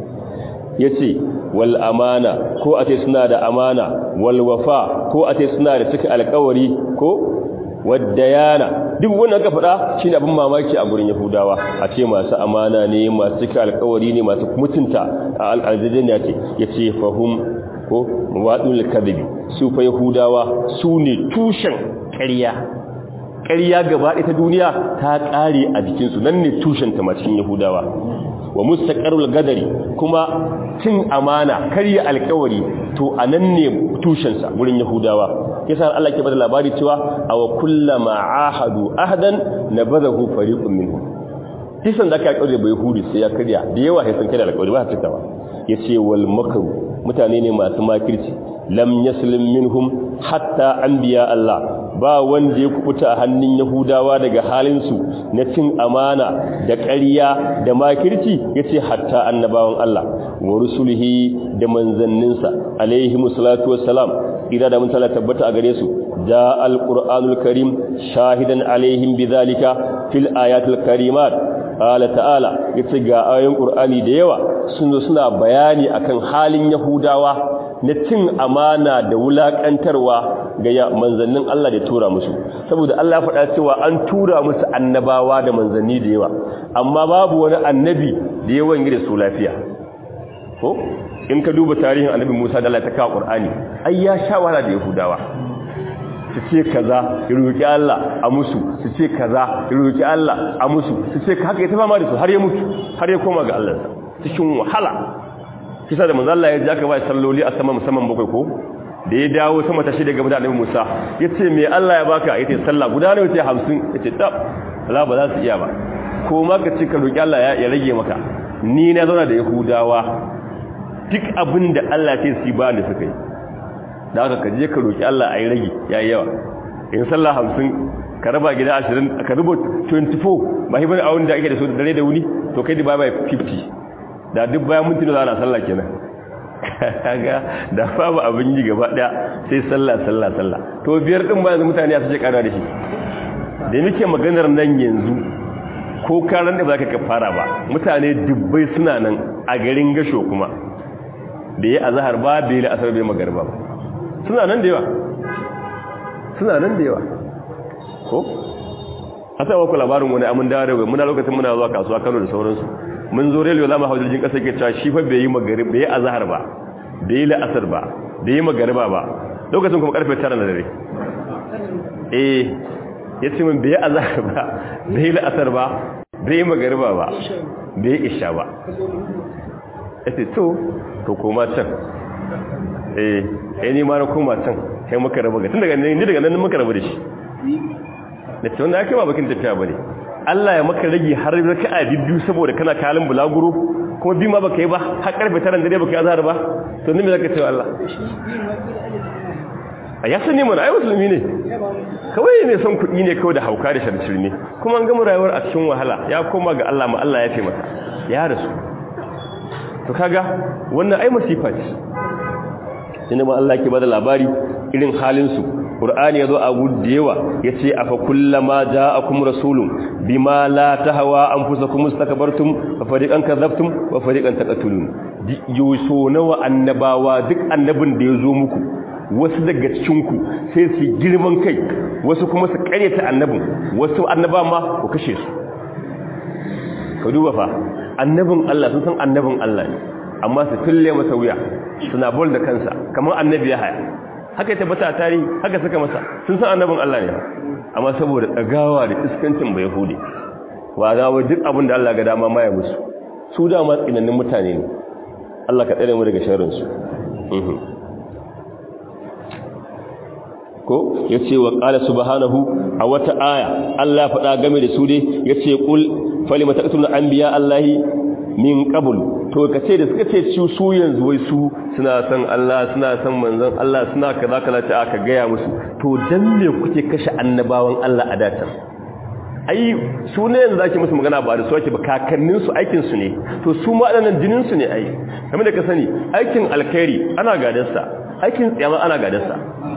yace wal amana ko a ce suna da amana wal wafa ko a ce suna da cika alƙawari ko waddayana duk wannan ka faɗa shine abin mamaki a gurin yahudawa a ce masu amana ne masu cika alƙawari ne masu mutunta a al'adadin ce yace fahum ko mawadul kadhibi su fa yahudawa su ne tushen ƙarya ƙarya gaba ita duniya ta ƙare a jikin su nan ne tushen ta cikin yahudawa wa mustaqarrul gadari kuma cin amana karya alƙawari to anan ne tushen sa gurin yahudawa yasa Allah ke bada labari cewa aw kullama ahadu ahdan nabadahu fariqun minhum kisan da ka kaure bai hudi sai ya karya da yawa sai sun karya alƙawari ba ta cikawa yace wal makru mutane ne masu makirci lam yaslim minhum hatta anbiya Allah ba wanda ya kubuta a hannun yahudawa daga halin su na cin amana da ƙarya da makirci yace hatta annabawan Allah wa rusulihi da manzanninsa alaihi musallatu wassalam ida da mutala tabbata a gare su ja alqur'anul karim shahidan alaihim bidhalika fil ayatil karimat qala ta'ala yace ga ayoyin qur'ani da yawa sun zo suna bayani akan halin yahudawa na cin amana da wulakantarwa ga manzannin Allah da tura musu saboda Allah faɗa cewa an tura musu annabawa da manzanni da yawa amma babu wani annabi da yawan yi da su lafiya ko in ka duba tarihin annabi Musa da Allah ta kawo Qur'ani ai ya sha wahala da Yahudawa su ce kaza ya roki Allah a musu su ce kaza ya roki Allah a musu su ce haka ya tafama da su har ya mutu har ya koma ga Allah cikin wahala kisa da manzo Allah ya ji aka bai salloli a sama musamman bakwai ko da ya dawo sama ta shida game da annabi Musa yace me Allah ya baka yace sallah guda ne yace 50 yace tab Allah ba za su iya ba ko ma ka ce ka roki Allah ya rage maka ni na zauna da Yahudawa duk abin da Allah ce su ba da suka yi da aka kaje ka roki Allah a yi rage ya yi yawa in sallah hamsin ka raba gida ashirin ka rubo 24 ba hibar awon da ake da su da dare da wuni to kai da ba bai 50 da duk bayan minti da ana sallah kenan kaga da babu abin yi gaba daya sai sallah sallah sallah to biyar din ba yanzu mutane ya sace kara da shi da muke maganar nan yanzu ko karan da baka ka fara ba mutane dubbai suna nan a garin gasho kuma da ya azhar ba da ya asar bai magarba ba suna nan da yawa suna nan da yawa ko hata wa ku labarin wani amin dawo da muna lokacin muna zuwa kasuwa Kano da sauransu mun zo railway zamu hawo jirgin kasa ke cewa shi fa bai yi magarib bai yi azhar ba bai yi la'asar ba bai yi magariba ba lokacin kuma karfe 9 na dare eh yace min bai yi azhar ba bai yi la'asar ba bai yi magariba ba bai yi isha ba yace to to koma can eh eh ni ma na koma can kai muka raba ga tun daga ni daga nan muka raba da shi da ce wanda ake ba bakin tafiya bane Allah ya maka rage har raka'a biyu saboda kana kalin bulaguro kuma bi ma baka yi ba har karfe 9 dare baka yi azhar ba to ni me zaka ce Allah a ya sani mana ai musulmi ne kawai ne son kuɗi ne kawai da hauka da sharshir ne kuma an gama rayuwar a cikin wahala ya koma ga Allah ma Allah ya fi masa ya rasu to kaga wannan ai masifa ce inda ma Allah ke bada labari irin halin su Qur'ani yazo a gudu yawa yace afa kullama ja'akum rasulun bima la tahwa anfusakum mustakbartum fa fariqan kadzabtum wa fariqan taqtulun yuso nawa annabawa duk annabin da yazo muku wasu daga cikin ku sai su girman kai wasu kuma su karyata annabin wasu annaba ma ku kashe su ka duba fa annabin Allah sun san annabin Allah ne amma su tulle masa wuya suna bol da kansa kamar annabi ya haya haka ya tabbata a tarihi haka suka masa sun san annabin Allah ne amma saboda tsagawa da iskancin bai hude wa za wa duk abin da Allah ga dama ma ya musu su dama tsinannin mutane ne Allah ka tsare mu daga sharrin su ko yace wa qala subhanahu a wata aya Allah ya faɗa game da su dai yace qul falima taqtuluna anbiya Allahi min qabl to kace da suka ce ci su yanzu wai su suna san Allah suna san manzon Allah suna kaza kaza ta aka gaya musu to dan me kuke kashe annabawan Allah a datan ai su ne yanzu zaki musu magana ba da su ake ba kakannin su aikin su ne to su ma adannan jinin su ne ai kamar da ka sani aikin alkhairi ana gadarsa aikin tsiyama ana gadarsa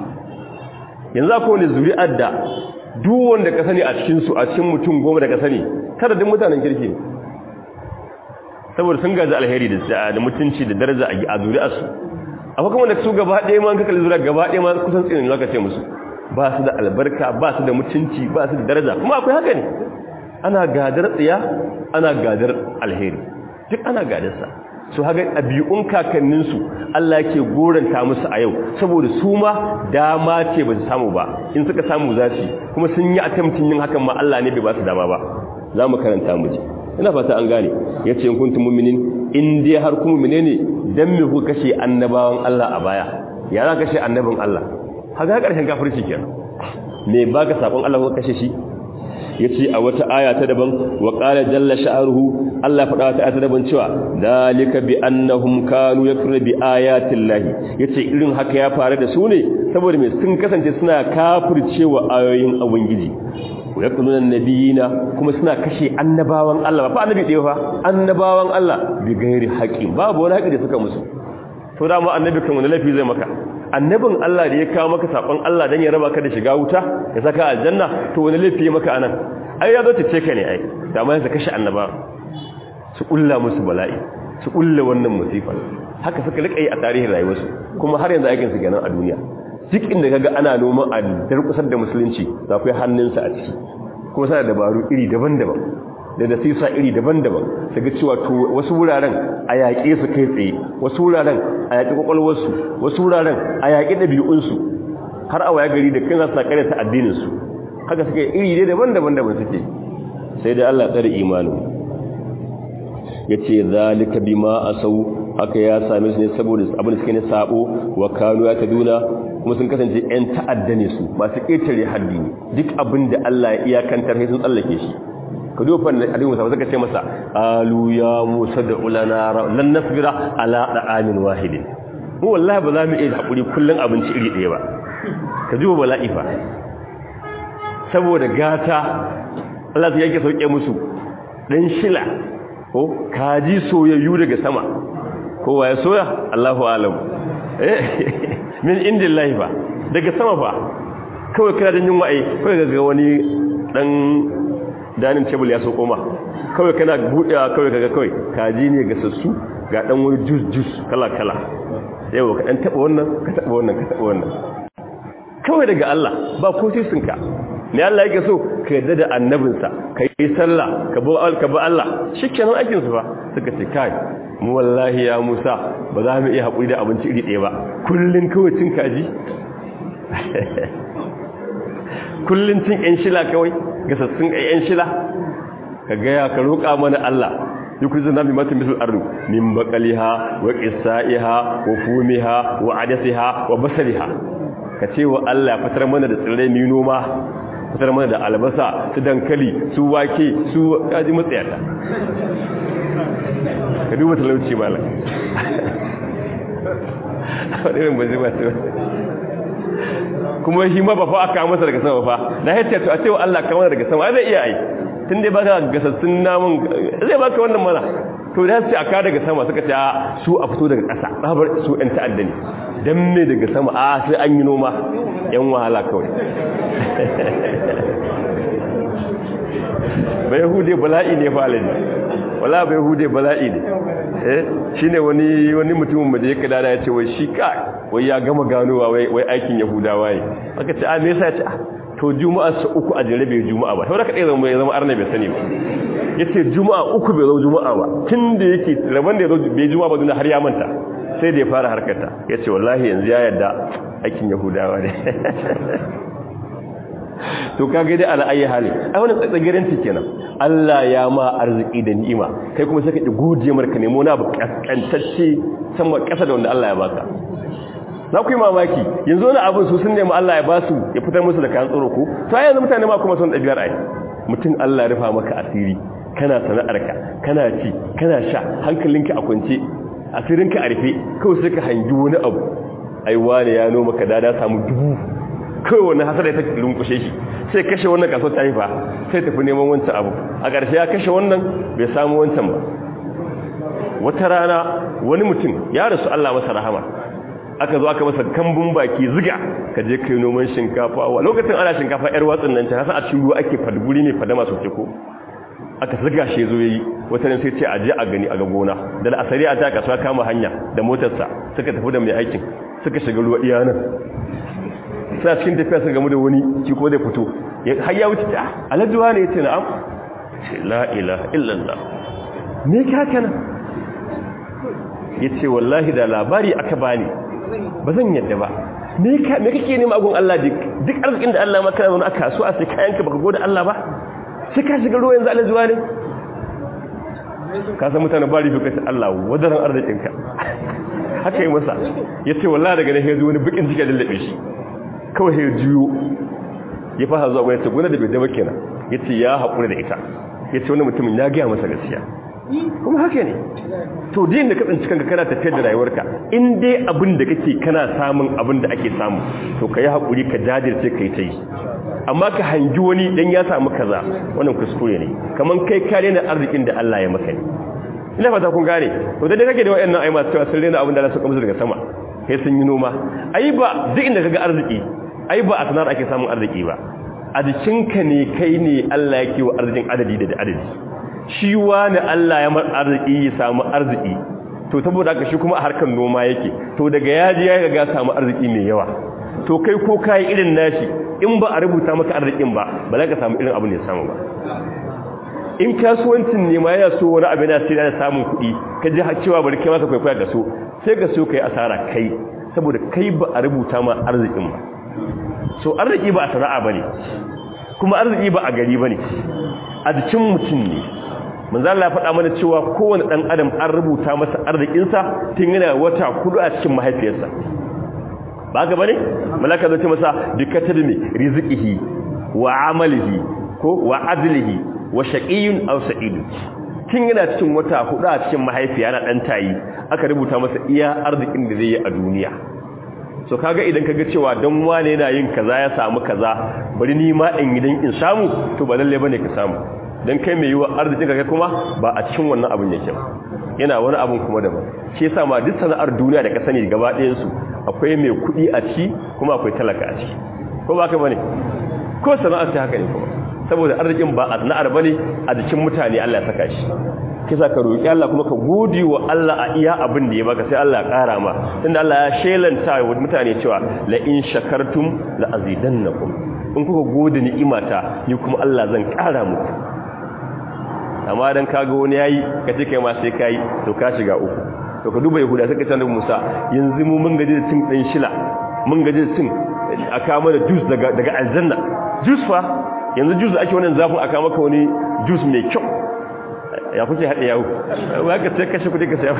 yanzu akwai wani zuri'ar da duk wanda ka sani a cikin su a cikin mutum goma da ka sani kada duk mutanen kirki ne saboda sun gaji alheri da mutunci da daraja a zuri'arsu akwai kuma da su gaba ɗaya ma kakali zuri'a gaba ɗaya ma kusan tsinin zaka ce musu ba su da albarka ba su da mutunci ba su da daraja kuma akwai haka ne ana gadar tsiya ana gadar alheri duk ana gadarsa su haka ɗabi'un kakanninsu Allah ke goranta musu a yau saboda su ma dama ce ba su samu ba in suka samu za su kuma sun yi attempting yin hakan ma Allah ne bai ba su dama ba za mu karanta mu ji ina fata an gane ya ce kuntum mu'minin in dai har kuma mu'mine ne dan me ku kashe annabawan Allah a baya ya za kashe annabin Allah haka karshen kafirci kenan me baka sakon Allah ko kashe shi yace a wata aya ta daban wa qala jalla sha'ruhu Allah faɗa wata aya ta daban cewa dalika bi annahum kanu yakfuru bi ayati llahi yace irin haka ya faru da su ne saboda me sun kasance suna kafircewa ayoyin ubangiji wa yaquluna nabiyina kuma suna kashe annabawan Allah ba annabi ɗaya fa annabawan Allah bi gairi haƙi babu wani haƙi da suka musu to da mu annabi kan wani lafi zai maka annabin Allah da ya kawo maka sakon Allah dan ya raba ka da shiga wuta ya saka aljanna to wani lafi ya maka anan ai ya zo ta ce ka ne ai da ma ya kashe annaba su kulla musu bala'i su kulla wannan musifa haka suka rika yi a tarihin rayuwarsu kuma har yanzu aikin su kenan a duniya duk inda kaga ana noman a darkusar da musulunci da akwai hannunsa a ciki kuma sana dabaru iri daban-daban da nasisa iri daban-daban su ga cewa to wasu wuraren a yaƙe su kai tsaye wasu wuraren a yaƙi ƙwaƙwalwarsu wasu wuraren a yaƙi ɗabi'unsu har a waya gari da kan sa ƙarya ta addininsu haka suka iri dai daban-daban daban suke sai dai Allah tsare imanin ya ce zalika bima asau haka ya same su ne saboda abin da suke ne sabo wa kanu ya taduna kuma sun kasance ƴan ta'adda ne su masu ƙetare haddi ne duk abin da Allah ya iyakantar sai sun tsallake shi ka duba ne hadin musa suka ce masa alu ya musa da ulana lan nasbira ala da'amin wahidin mu wallahi ba za mu iya hakuri kullun abinci iri ɗaya ba ka duba bala'i fa saboda gata Allah ya yake sauke musu dan shila ko kaji soyayyu daga sama kowa ya soya Allahu alam eh min indillahi ba daga sama ba kawai kana da yunwa ai kawai ga wani dan danin table ya so koma kawai kana budewa kawai kaga kawai kaji ne ga sassu ga dan wani juice juice kala kala yau ka dan taba wannan ka taba wannan ka taba wannan kawai daga Allah ba ko sinka ne Allah yake so ka yarda da annabinsa ka yi sallah ka bi ka bi Allah shikenan aikin su fa suka ce kai mu wallahi ya Musa ba za mu iya hakuri da abinci iri ɗaya ba kullun kawai cin kaji kullun cin ƴan shila kawai gasassun ƴan shila ka ga ya ka roƙa mana Allah yukrizun nabi matin bisul ardu min baqaliha wa qissaiha wa fumiha wa adasiha wa basaliha ka ce wa Allah fitar mana da tsirrai mai noma fitar mana da albasa su dankali su wake su kaji matsayata ka duba talauci malam wadannan ba zai ba su kuma shi ma ba fa aka masa daga sama fa na hatta to a ce wa Allah kamar daga sama zai iya ai tun dai baka gasassun namun zai baka wannan mana to da sai aka daga sama suka ce su a fito daga ƙasa tsabar su ɗan ta'adda ne dan me daga sama a sai an yi noma yan wahala kawai bai hude bala'i ne fa alaji wala bai hude bala'i ne eh shine wani wani mutumin da yake dada ya ce wai shi ka wai ya gama ganowa wai wai aikin yahudawa ne aka ce a me yasa ya ce to juma'a su uku a jere bai juma'a ba saboda kadai zama ya zama arna bai sani ba yace juma'a uku bai zo juma'a ba tunda yake rabon da ya zo bai juma'a ba duna har ya manta sai da ya fara harkarta yace wallahi yanzu ya yarda aikin yahudawa ne to kage dai ala ayi hali ai wannan tsagirin ta kenan Allah ya ma arziki da ni'ima kai kuma sai ka ki godiye marka nemo na bu kaskantacce sama kasa da wanda Allah ya baka za ku yi mamaki yanzu wani abin su sun nemi Allah ya ba su ya fitar musu da kayan tsoro ko to ai yanzu mutane ma kuma sun ɗabi'ar ai mutum Allah ya rufa maka asiri kana sana'arka kana ci kana sha hankalinka a kwance asirinka a rufe kawai sai ka hangi wani abu ai wani ya noma ka dada samu dubu kawai wani hasar ya ta lunkushe shi sai kashe wannan kaso ta haifa sai tafi neman wancan abu a ƙarshe ya kashe wannan bai samu wancan ba wata rana wani mutum ya rasu Allah masa rahama aka zo aka masa kambun baki ziga ka je kai noman shinkafa wa lokacin ana shinkafa yar watsin nan ta hasa a cikin ruwa ake fadguri ne fadama sosai ko aka ziga shi zo yayi wata ne sai ce a je a gani a ga gona da asari a ta kasuwa kama hanya da motarsa suka tafi da mai aikin suka shiga ruwa iya nan sai cikin tafiya sun gamu da wani shi ko zai fito har ya wuce ta alajuwa ne yace na'am ce la ilaha illallah me ka kana yace wallahi da labari aka bani ba zan yadda ba me kake nema agun Allah duk duk arzikin da Allah maka wani aka so a sai kayanka baka gode Allah ba sai ka shiga ruwa yanzu Allah zuwa ne ka san mutane ba rifi kace Allah wadaran arzikinka haka yi masa yace wallahi daga ne yazo wani bikin jika dallabe shi kawai sai juyo ya fara zuwa gwamnati gona da bai daba kenan yace ya haƙura da ita yace wani mutumin ya ga masa gaskiya kuma haka ne to din da ka tsinci kanka kana tafiyar da rayuwarka in dai abin da kake kana samun abin da ake samu to kai hakuri ka jajirce kai ta yi amma ka hangi wani dan ya samu kaza wannan kuskure ne kaman kai ka rena arzikin da Allah ya maka ne ina fata kun gane to da kake da wayannan ai masu cewa sun rena abin da Allah ya saka musu daga sama sai sun yi noma ai ba duk inda kaga arziki ai ba a sanar ake samun arziki ba a jikinka ne kai ne Allah yake wa arzikin adadi da adadi shi wani Allah ya mar arziki ya samu arziki to saboda haka shi kuma a harkar noma yake to daga yaji ya ga samu arziki mai yawa to kai ko kai irin nashi in ba a rubuta maka arzikin ba ba za ka samu irin abin da ya samu ba in kasuwancin ne ma yana so wani abu yana sai da samun kuɗi ka ji har cewa bari kai maka kwaikwaya ka so sai ka so kai asara kai saboda kai ba a rubuta ma arzikin ba so arziki ba a sana'a bane kuma arziki ba a gari bane a jikin mutum ne manzo Allah ya faɗa mana cewa kowane ɗan adam an rubuta masa arzikinsa tun yana wata kudu a cikin mahaifiyarsa ba ga bane malaka zai ce masa bikatadmi rizqihi wa amalihi ko wa adlihi wa shaqiyyun aw sa'idun tun yana cikin wata hudu a cikin mahaifiya na dan tayi aka rubuta masa iya arzikin da zai yi a duniya so kaga idan kaga cewa dan wane yana yin kaza ya samu kaza bari ni ma in gidan in samu to ba lalle bane ka samu dan kai mai yiwa arzikin ka kuma ba a cikin wannan abin yake ba yana wani abun kuma daban shi yasa ma duk sana'ar duniya da ka sani gaba ɗayan su akwai mai kuɗi a ciki kuma akwai talaka a ciki ko ba ka bane ko sana'ar ta haka ne kuma saboda arzikin ba a sana'ar bane a jikin mutane Allah ya saka shi kisa ka roki Allah kuma ka gode wa Allah a iya abin da ya baka sai Allah ya ƙara ma tunda Allah ya shelanta wa mutane cewa la in shakartum la azidannakum in kuka gode ni'imata ni kuma Allah zan ƙara muku amma dan kaga wani yayi ka ce kai ma sai kai to ka shiga uku to ka duba yahuda suka ce annabi Musa yanzu mu mun gaji da cin dan shila mun gaji da cin aka mana juice daga daga aljanna juice fa yanzu juice ake wannan zafin aka maka wani juice mai kyau ya kuke haɗe yawo ba ka sai kashe kudi ka sai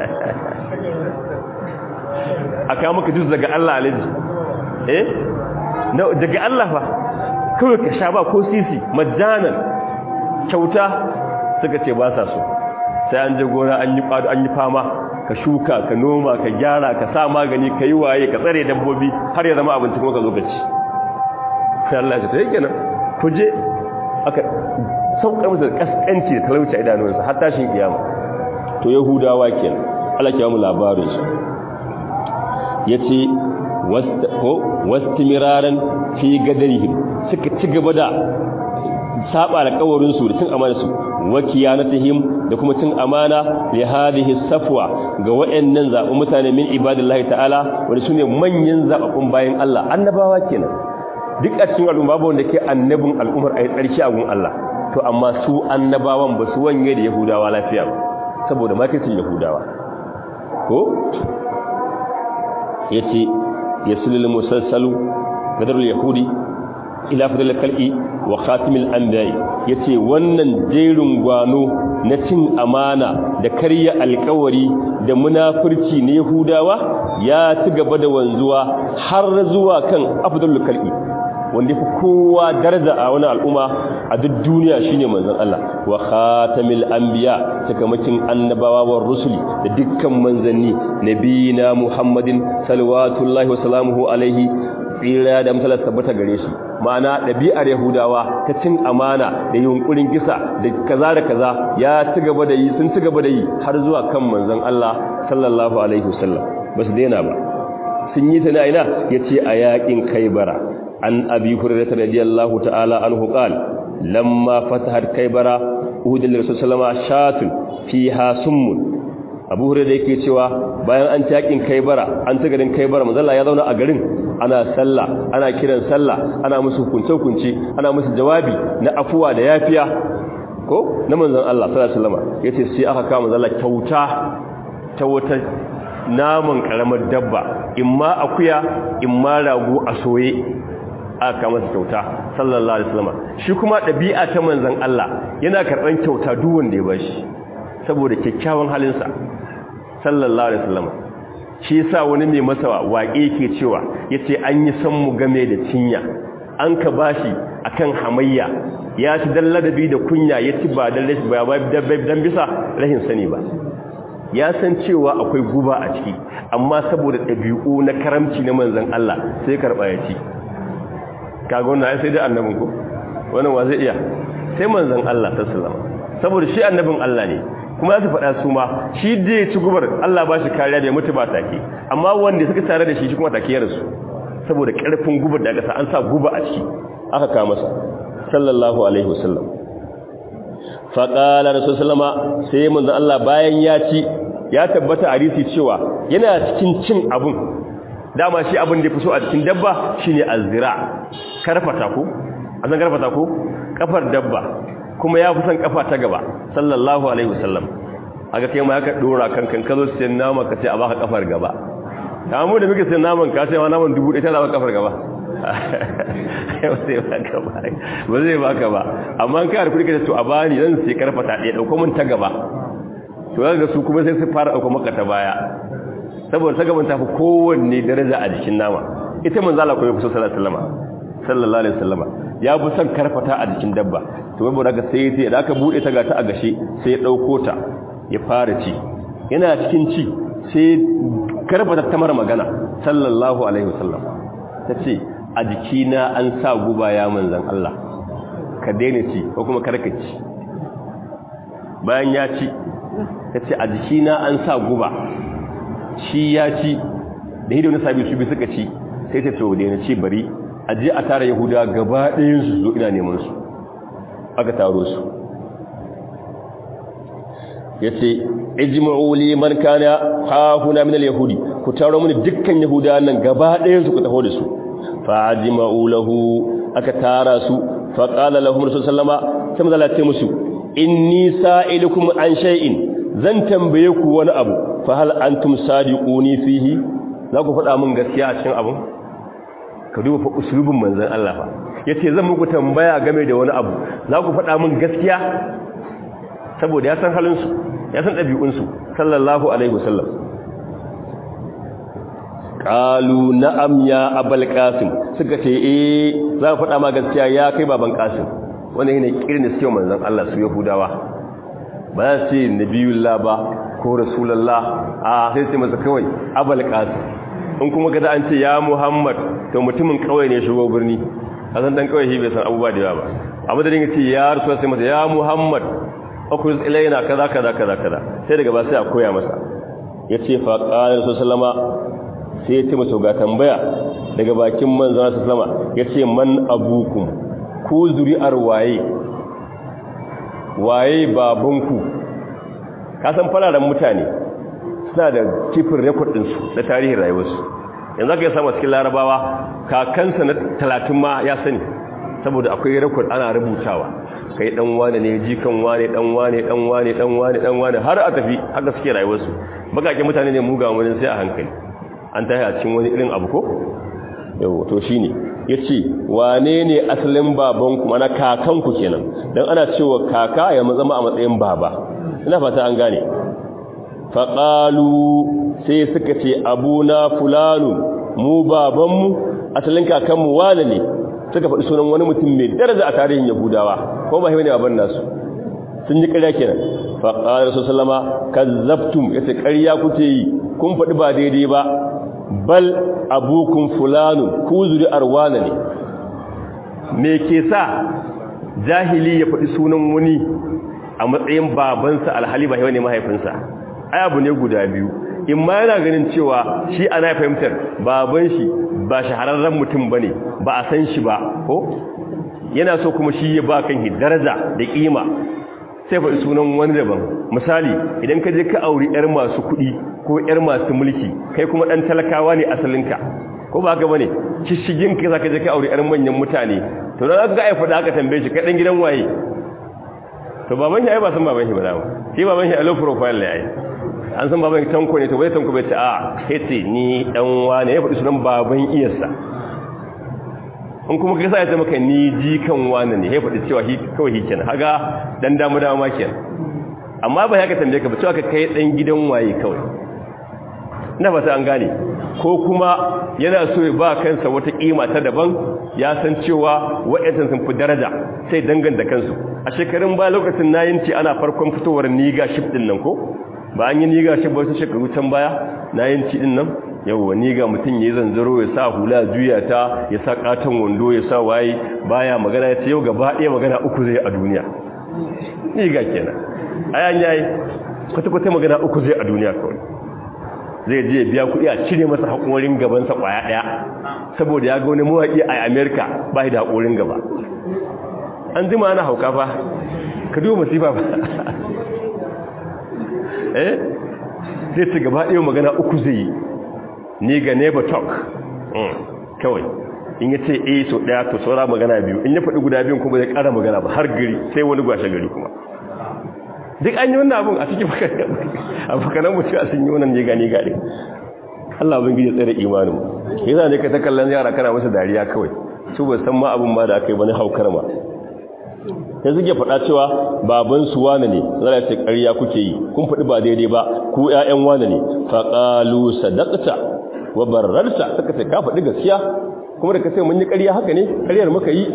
aka maka juice daga Allah alaji eh daga Allah fa kawai ka sha ba ko sisi majanan kyauta suka ce ba sa so sai an je gona an yi kwado an yi fama ka shuka ka noma ka gyara ka sa magani ka yi waye ka tsare dabbobi har ya zama abinci kuma ka zo ka ci sai Allah ya ce yake nan ku je aka saukar musu kaskanci da talauci a idanunsa har tashin kiyama to yahudawa kenan Allah ya mu labarin su yace wastimiraran fi gadarihim suka ci gaba da saba alƙawarin su da cin amana su wa kiyanatihim da kuma cin amana li hadhihi safwa ga wayannan zabu mutane min ibadillahi ta'ala wanda sune manyan zababun bayan Allah annabawa kenan duk a cikin al'umma babu wanda ke annabin al'ummar ayi tsarki a gun Allah to amma su annabawan ba su wanye da yahudawa lafiya ba saboda makircin yahudawa ko yace yasulul musalsalu gadarul yahudi ila fadil kal'i wa khatimil anbiya yace wannan jerin gwano na cin amana da karya alkawari da munafurci ne yahudawa ya ci gaba da wanzuwa har zuwa kan afdalul kal'i wanda fi kowa daraja a wani al'umma a duk duniya shine manzon Allah wa khatamil anbiya takamakin annabawa wa rusuli da dukkan manzanni nabiyina Muhammadin sallallahu wa salamuhu alaihi tsira da misalar tabbata gare shi ma'ana ɗabi'ar yahudawa ta cin amana da yunkurin kisa da kaza da kaza ya ci gaba da yi sun ci gaba da yi har zuwa kan manzon Allah sallallahu alaihi wasallam ba su daina ba sun yi ta na ina yace a yakin kaibara an abi hurairah radiyallahu ta'ala anhu qala lamma fatahat kaibara uhudul rasul sallama shatun fiha summun abu hurairah yake cewa bayan an takin kaibara an ta garin kaibara manzo Allah ya zauna a garin ana sallah ana kiran sallah ana musu hukunce hukunci ana musu jawabi na afuwa da yafiya ko na manzon Allah sallallahu alaihi wasallam yace sai aka kama manzo Allah kyauta ta wata naman karamar dabba imma akuya imma rago a soye aka masa kyauta sallallahu alaihi wasallam shi kuma dabi'a ta manzon Allah yana karban kyauta duk wanda ya bashi saboda kyakkyawan halinsa sallallahu alaihi wasallam shi yasa wani mai masa waƙe yake cewa yace an yi san mu game da cinya an ka bashi akan hamayya ya ci dalladabi da kunya yaci ba dan rashi ba dan bisa rahin sani ba ya san cewa akwai guba a ciki amma saboda ɗabi'u na karamci na manzon Allah sai karba ya ci kaga wannan sai da annabin ko wannan wa zai iya sai manzon Allah sallallahu alaihi wasallam saboda shi annabin Allah ne kuma za su faɗa su ma shi da ya ci gubar Allah ba shi kariya da ya mutu ba take amma wanda suka tare da shi shi kuma take ya rasu saboda ƙarfin gubar da aka sa an sa guba a ciki aka kawo masa sallallahu alaihi wasallam fa qala rasul sallama sai manzo Allah bayan ya ci ya tabbata hadisi cewa yana cikin cin abun dama shi abin da ya fi so a cikin dabba shine azira karfata ko an san karfata ko kafar dabba kuma ya fi son kafa ta gaba sallallahu alaihi wasallam aka kai ma aka dora kankan kazo sai nama ka ce a baka kafar gaba ta mu da muke sai naman ka sai ma naman dubu ɗaya ta baka kafar gaba ba zai baka ba ba zai baka ba amma ka da kuɗi ka to a bani zan sai karfata ɗaya ɗauko mun ta gaba to ga su kuma sai su fara ɗauko maka ta baya saboda ta gaban ta fi kowanne daraja a jikin nama ita manzo Allah kuma ya fi so sallallahu alaihi wasallam sallallahu alaihi wasallam ya fi son karfata a jikin dabba to wai daga sai sai da aka bude ta gata a gashe sai ya dauko ta ya fara ci yana cikin ci sai karfata ta mara magana sallallahu alaihi wasallam tace a jikina an sa guba ya manzon Allah ka daina ci ko kuma karka ci bayan ya ci ta ce a jikina an sa guba shi ya ci da hidu na sabi su bi suka ci sai ta to da ce bari a je a tara yahuda gaba ɗayan su zo ina neman su aka taro su ya ce ijma'u li man kana hahuna min al-yahudi ku taro mini dukkan yahuda nan gaba ɗayan su ku taho da su fa ajma'u lahu aka tara su fa qala lahum rasul sallama sai manzo ce musu inni sa'ilukum an shay'in zan tambaye ku wani abu fa hal antum sadiquni fihi za ku faɗa min gaskiya a cikin abun ka duba fa usulubin manzon Allah fa yace zan muku tambaya game da wani abu za ku faɗa min gaskiya saboda ya san halin su ya san ɗabi'un su sallallahu alaihi wasallam qalu na'am ya abul qasim suka ce eh za ku faɗa ma gaskiya ya kai baban qasim wannan ne kirin da suke manzon Allah su yahudawa ba za su ce nabiyullah ba ko rasulullah a sai sai masa kawai abul qasim in kuma kada an ce ya muhammad to mutumin kawai ne shigo birni a san dan kawai shi bai san abubuwa da yawa ba abu da dinga ce ya rasul sai masa ya muhammad akwai ilaina kaza kaza kaza kaza sai daga ba sai a koya masa yace fa qala rasul sallama sai ya ce masa ga tambaya daga bakin manzon sallama yace man abukum ku zuri'ar waye waye babanku ka san fararen mutane suna da kifin rekod ɗinsu na tarihin rayuwarsu yanzu aka yi samu cikin larabawa kakansa na talatin ma ya sani saboda akwai rekod ana rubutawa kai dan wane ne jikan wane dan wane dan wane dan wane dan wane har a tafi haka suke rayuwarsu bakake mutane ne muga wani sai a hankali an tahi a cikin wani irin abu ko yau to shine yace wane ne asalin babanku mana kakanku kenan dan ana cewa kaka ya zama a matsayin baba ina fata an gane faƙalu sai suka ce abuna fulanu mu babanmu asalin kakanmu wane ne suka faɗi sunan wani mutum mai daraja a tarihin yahudawa ko ba ne baban nasu sun yi ƙarya kenan faƙalar su salama kazzabtum ya ce ƙarya kuke yi kun faɗi ba daidai ba bal abukun fulanu ku zuri arwana ne me ke sa jahili ya faɗi sunan wani a matsayin babansa alhali ba ne mahaifinsa ai abu ne guda biyu in ma yana ganin cewa shi ana fahimtar baban shi ba shahararren mutum bane ba a san shi ba ko yana so kuma shi ya ba kan daraja da kima sai faɗi sunan wani daban misali idan ka je ka auri yar masu kuɗi ko yar masu mulki kai kuma ɗan talakawa ne asalinka ko ba haka bane kishigin ka zaka je ka auri yar manyan mutane to dan aka ga ai faɗa aka tambaye shi kai dan gidan waye to baban shi ai ba san baban shi ba dama shi baban shi a low profile ne ai an san baban tanko ne to bai tanko bai ce a hete ni dan wane ya faɗi sunan baban iyarsa in kuma kai sa ya ce maka ni jikan wane ne ya faɗi cewa shi kawai shi kenan haga dan damu dama kenan amma ba ya ka tambaye ka ba cewa ka kai dan gidan waye kawai ina fata an gane ko kuma yana so ya ba kansa wata kima ta daban ya san cewa wa'yantan sun fi daraja sai danganta kansu a shekarun ba lokacin na yinci ana farkon fitowar niga shif din nan ko ba an yi niga shif wasu shekaru can baya na yinci din nan yawwa niga mutum ya yi zanzaro ya sa hula juya ta ya sa katon wando ya sa waye baya magana ya ce yau gaba ɗaya magana uku zai a duniya niga kenan ayan yayi kwata-kwata magana uku zai a duniya kawai zai je biya kuɗi a cire masa haƙorin gabansa ƙwaya ɗaya saboda ya ga wani mawaƙi a amerika ba da haƙorin gaba an jima ana hauka fa ka duba masifa ba eh zai ci gaba ɗaya magana uku zai yi ni ga neighbor talk kawai in ya ce eh so ɗaya to saura magana biyu in ya faɗi guda biyun kuma zai ƙara magana ba har gari sai wani gwashe gari kuma duk an yi wannan abun a cikin abokanan mutu a sun yi wannan ne gani gari Allah bin gije tsere imanin yasa ne ka ta kallon yara kana masa dariya kawai su ba san ma abun ma da aka yi bane haukar ma sai suke faɗa cewa baban su wane ne zara ce ƙarya kuke yi kun faɗi ba daidai ba ku ƴaƴan wane ne fa qalu sadaqta wa bararta suka ce ka faɗi gaskiya kuma da ka ce mun yi ƙarya haka ne ƙaryar muka yi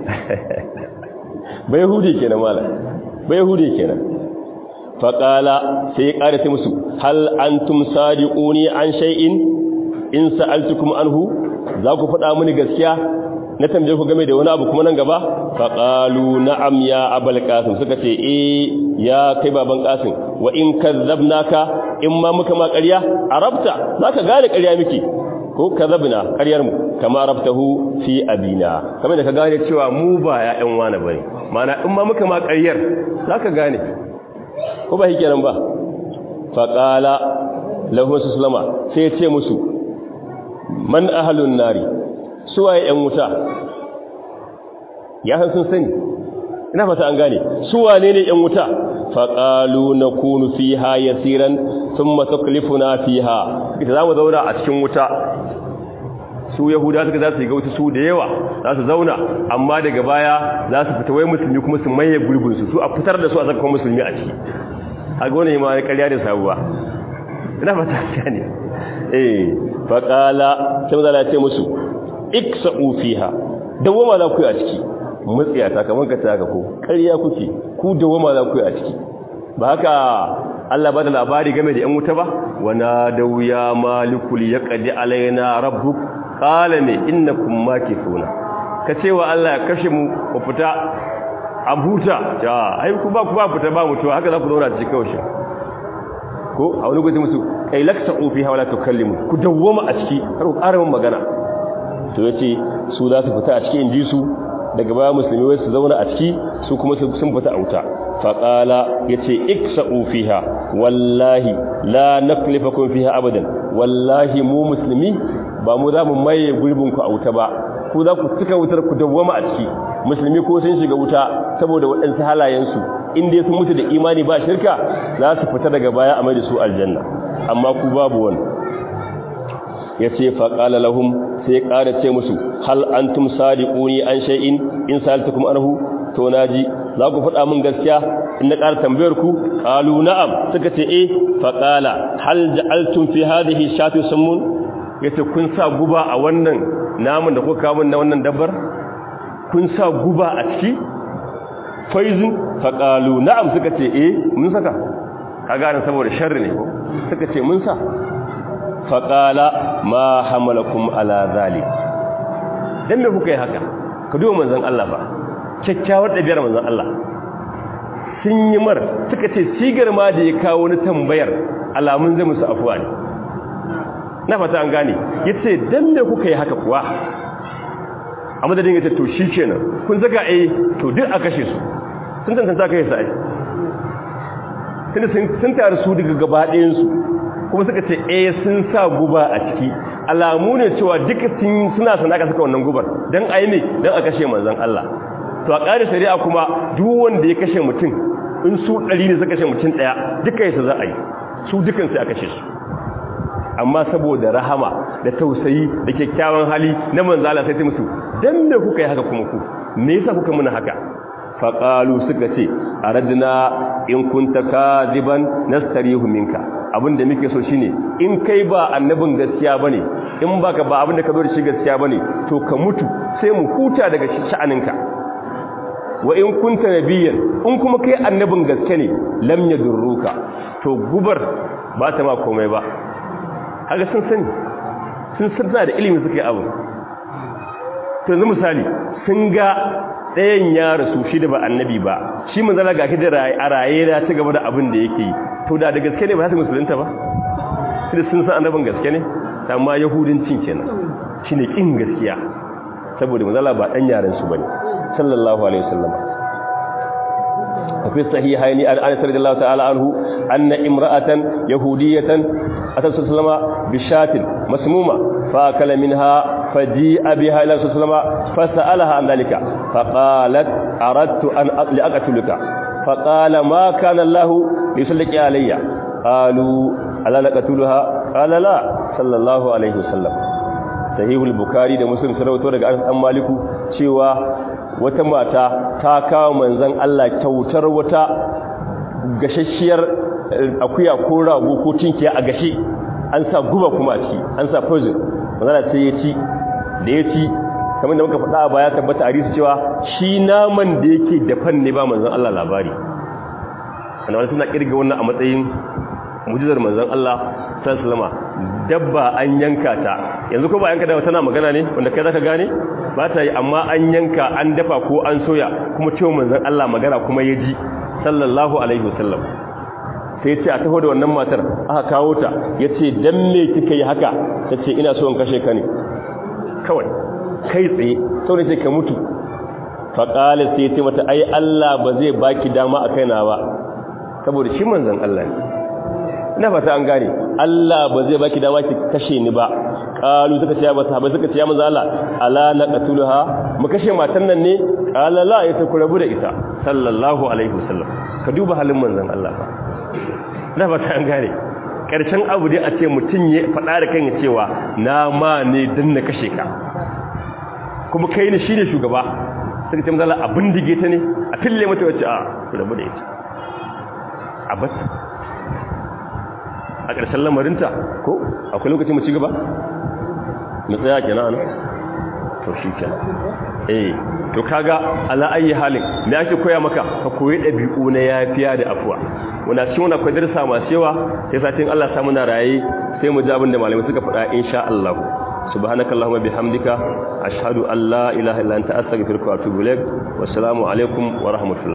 ba yahudi kenan malam ba yahudi kenan faƙala sai ya ƙara ta musu hal an tum sadiquni an shay'in in sa'altukum anhu za ku faɗa mini gaskiya na tambaye ku game da wani abu kuma nan gaba faqalu na'am ya abul qasim suka ce eh ya kai baban qasim wa in kadzabnaka in ma muka ma ƙarya arabta zaka gane ƙarya miki ko kadzabna ƙaryar mu kama arabtahu fi abina kamar da ka gane cewa mu ba ya ƴan wani bane mana in ma muka ma ƙaryar zaka gane ko ba hikenan ba faqala lahu sallama sai ya ce musu man ahlun nari suwaye ‘yan wuta ya san sun sani ina fata an gane suwane ne ‘yan wuta faƙalu na kunu fi ha ya tsiran sun mataklifu fi ha ita za mu zauna a cikin wuta su yahuda suka za su yi ga wuta su da yawa za su zauna amma daga baya za su fita wai musulmi kuma su maye gurbinsu su a fitar da su a zakon musulmi a ciki a gwane ma ya karya da sabuwa ina fata an gane eh faƙala sai mazala ce musu iksa'u fiha dawama za ku yi a ciki mutsiya ta kaman ka taka ko ƙarya kuke ku dawama za ku yi a ciki ba haka Allah ba da labari game da ‘yan wuta ba wana da wuya malikul ya ƙadi alaina rabbuk ƙala ne inna kun maki suna ka ce wa Allah ya kashe mu ku fita a huta ya haiku ba ku ba fita ba mutuwa haka za ku zauna cikin kawai ko a wani gwaji musu kai laksa ofi hawa la tukallimu ku dawwama a ciki har ku ƙara magana to yace su za su fita a cikin inji su daga baya musulmi wai su zauna a ciki su kuma sun fita a wuta fa qala yace iksa'u fiha wallahi la naklifakum fiha abadan wallahi mu musulmi ba mu za mu maye gurbin ku a wuta ba ku za ku cika wutar ku dawwama a ciki musulmi ko sun shiga wuta saboda waɗansu halayensu in dai sun mutu da imani ba shirka za su fita daga baya a mai da su aljanna amma ku babu wani ya ce faƙala lahum sai ƙara ce musu hal an tum sadiquni an shay'in in saltukum anhu to naji za ku faɗa min gaskiya in na ƙara tambayar ku qalu na'am suka ce eh faqala hal ja'altum fi hadhihi shatu summun yace kun sa guba a wannan namun da kuka kawo na wannan dabbar kun sa guba a ciki faizin faqalu na'am suka ce eh mun saka kaga nan saboda sharri ne ko suka ce mun sa faƙala ma hamalakum ala zalik dan me kuka yi haka ka duba manzon Allah ba kyakkyawar ɗabi'ar manzon Allah sun yi mar suka ce sigar ma da ya kawo ni tambayar alamun zai musu afuwa ne na fata an gane yace dan me kuka yi haka kuwa a madadin yace to shikenan kun zaga eh to duk a kashe su sun tantance kai sai tunda sun taru su daga gaba ɗayan su kuma suka ce eh sun sa guba a ciki alamu ne cewa duka suna sana ka saka wannan gubar dan ayi ne dan a kashe manzon Allah to a ƙarin shari'a kuma duk wanda ya kashe mutum in su ɗari ne suka kashe mutum ɗaya duka yasa za a yi su dukan sai a kashe su amma saboda rahama da tausayi da kyakkyawan hali na manzon Allah sai ta musu dan me kuka yi haka kuma ku me yasa kuka muna haka faqalu suka ce aradna in kunta kadiban nastarihu minka abinda muke so shine in kai ba annabin gaskiya bane in baka ba abinda ka zo da shi gaskiya bane to ka mutu sai mu huta daga sha'aninka wa in kunta nabiyyan in kuma kai annabin gaske ne lam yadurruka to gubar ba ta ma komai ba haka sun sani sun sarda da ilimi suka yi abu to yanzu misali sun ga ɗayan ya rasu shi da ba annabi ba shi manzala ga da a raye da ci gaba da abin da yake yi to da da gaske ne ba su musulunta ba shi da sun san annabin gaske ne amma yahudancin kenan shi ne ƙin gaskiya saboda manzala ba ɗan yaren su ba ne sallallahu alaihi wasallam وفي الصحيحين عن انس رضي الله تعالى عنه ان امراه يهوديه اتت صلى الله عليه وسلم بشاة مسمومه فاكل منها فجيء بها الى رسول الله فسالها عن ذلك فقالت اردت ان لاقتلك فقال ما كان الله ليسلك علي قالوا الا نقتلها قال لا صلى الله عليه وسلم صحيح البخاري da muslim sun rawaito daga an maliku cewa wata mata ta kawo manzon Allah kyautar wata gashashiyar akuya ko rago ko tinkiya a gashi an sa guba kuma a ciki an sa poison manzon sai ya ci da ya ci kamar da muka faɗa a baya tabbata a risu cewa shi naman da yake dafan ne ba manzon Allah labari annabawa suna kirga wannan a matsayin mujizar manzon Allah sallallahu dabba an yanka ta yanzu ko ba yanka da tana magana ne wanda kai zaka gane ba ta yi amma an yanka an dafa ko an soya kuma cewa manzon Allah magana kuma ya ji sallallahu alaihi wasallam sai ce a taho da wannan matar aka kawo ta ya ce don me kika yi haka ta ce ina so in kashe ka ne kawai kai tsaye sau ne ce ka mutu faƙalis sai ce mata ai Allah ba zai baki dama a kaina ba saboda shi manzan Allah ne ina fata an gane Allah ba zai baki dama ki kashe ni ba qalu suka ce ba sahabbai suka ce ya manzo Allah ala naqtuluha mu kashe matan nan ne qala la ya ku rabu da ita sallallahu alaihi wasallam ka duba halin manzon Allah fa ina fata an gane karshen abu dai a ce mutun ya fada da kan cewa na ma ne dan na kashe ka kuma kai ne shine shugaba suka ce manzo Allah abin dige ta ne a fille mata wacce a ku rabu da ita a bata a ƙarshen lamarinta ko akwai lokaci mu ci gaba mu tsaya kenan to shi kenan eh to kaga ala ayi halin me ake koya maka ka koyi dabi'u na yafiya da afuwa muna cikin wannan akwai darsa masu yawa sai satin Allah sa muna raye sai mu ji abin da malamai suka faɗa insha Allah subhanakallahumma bihamdika ashhadu an la ilaha illa anta astaghfiruka wa atubu ilaik wassalamu alaikum wa rahmatullahi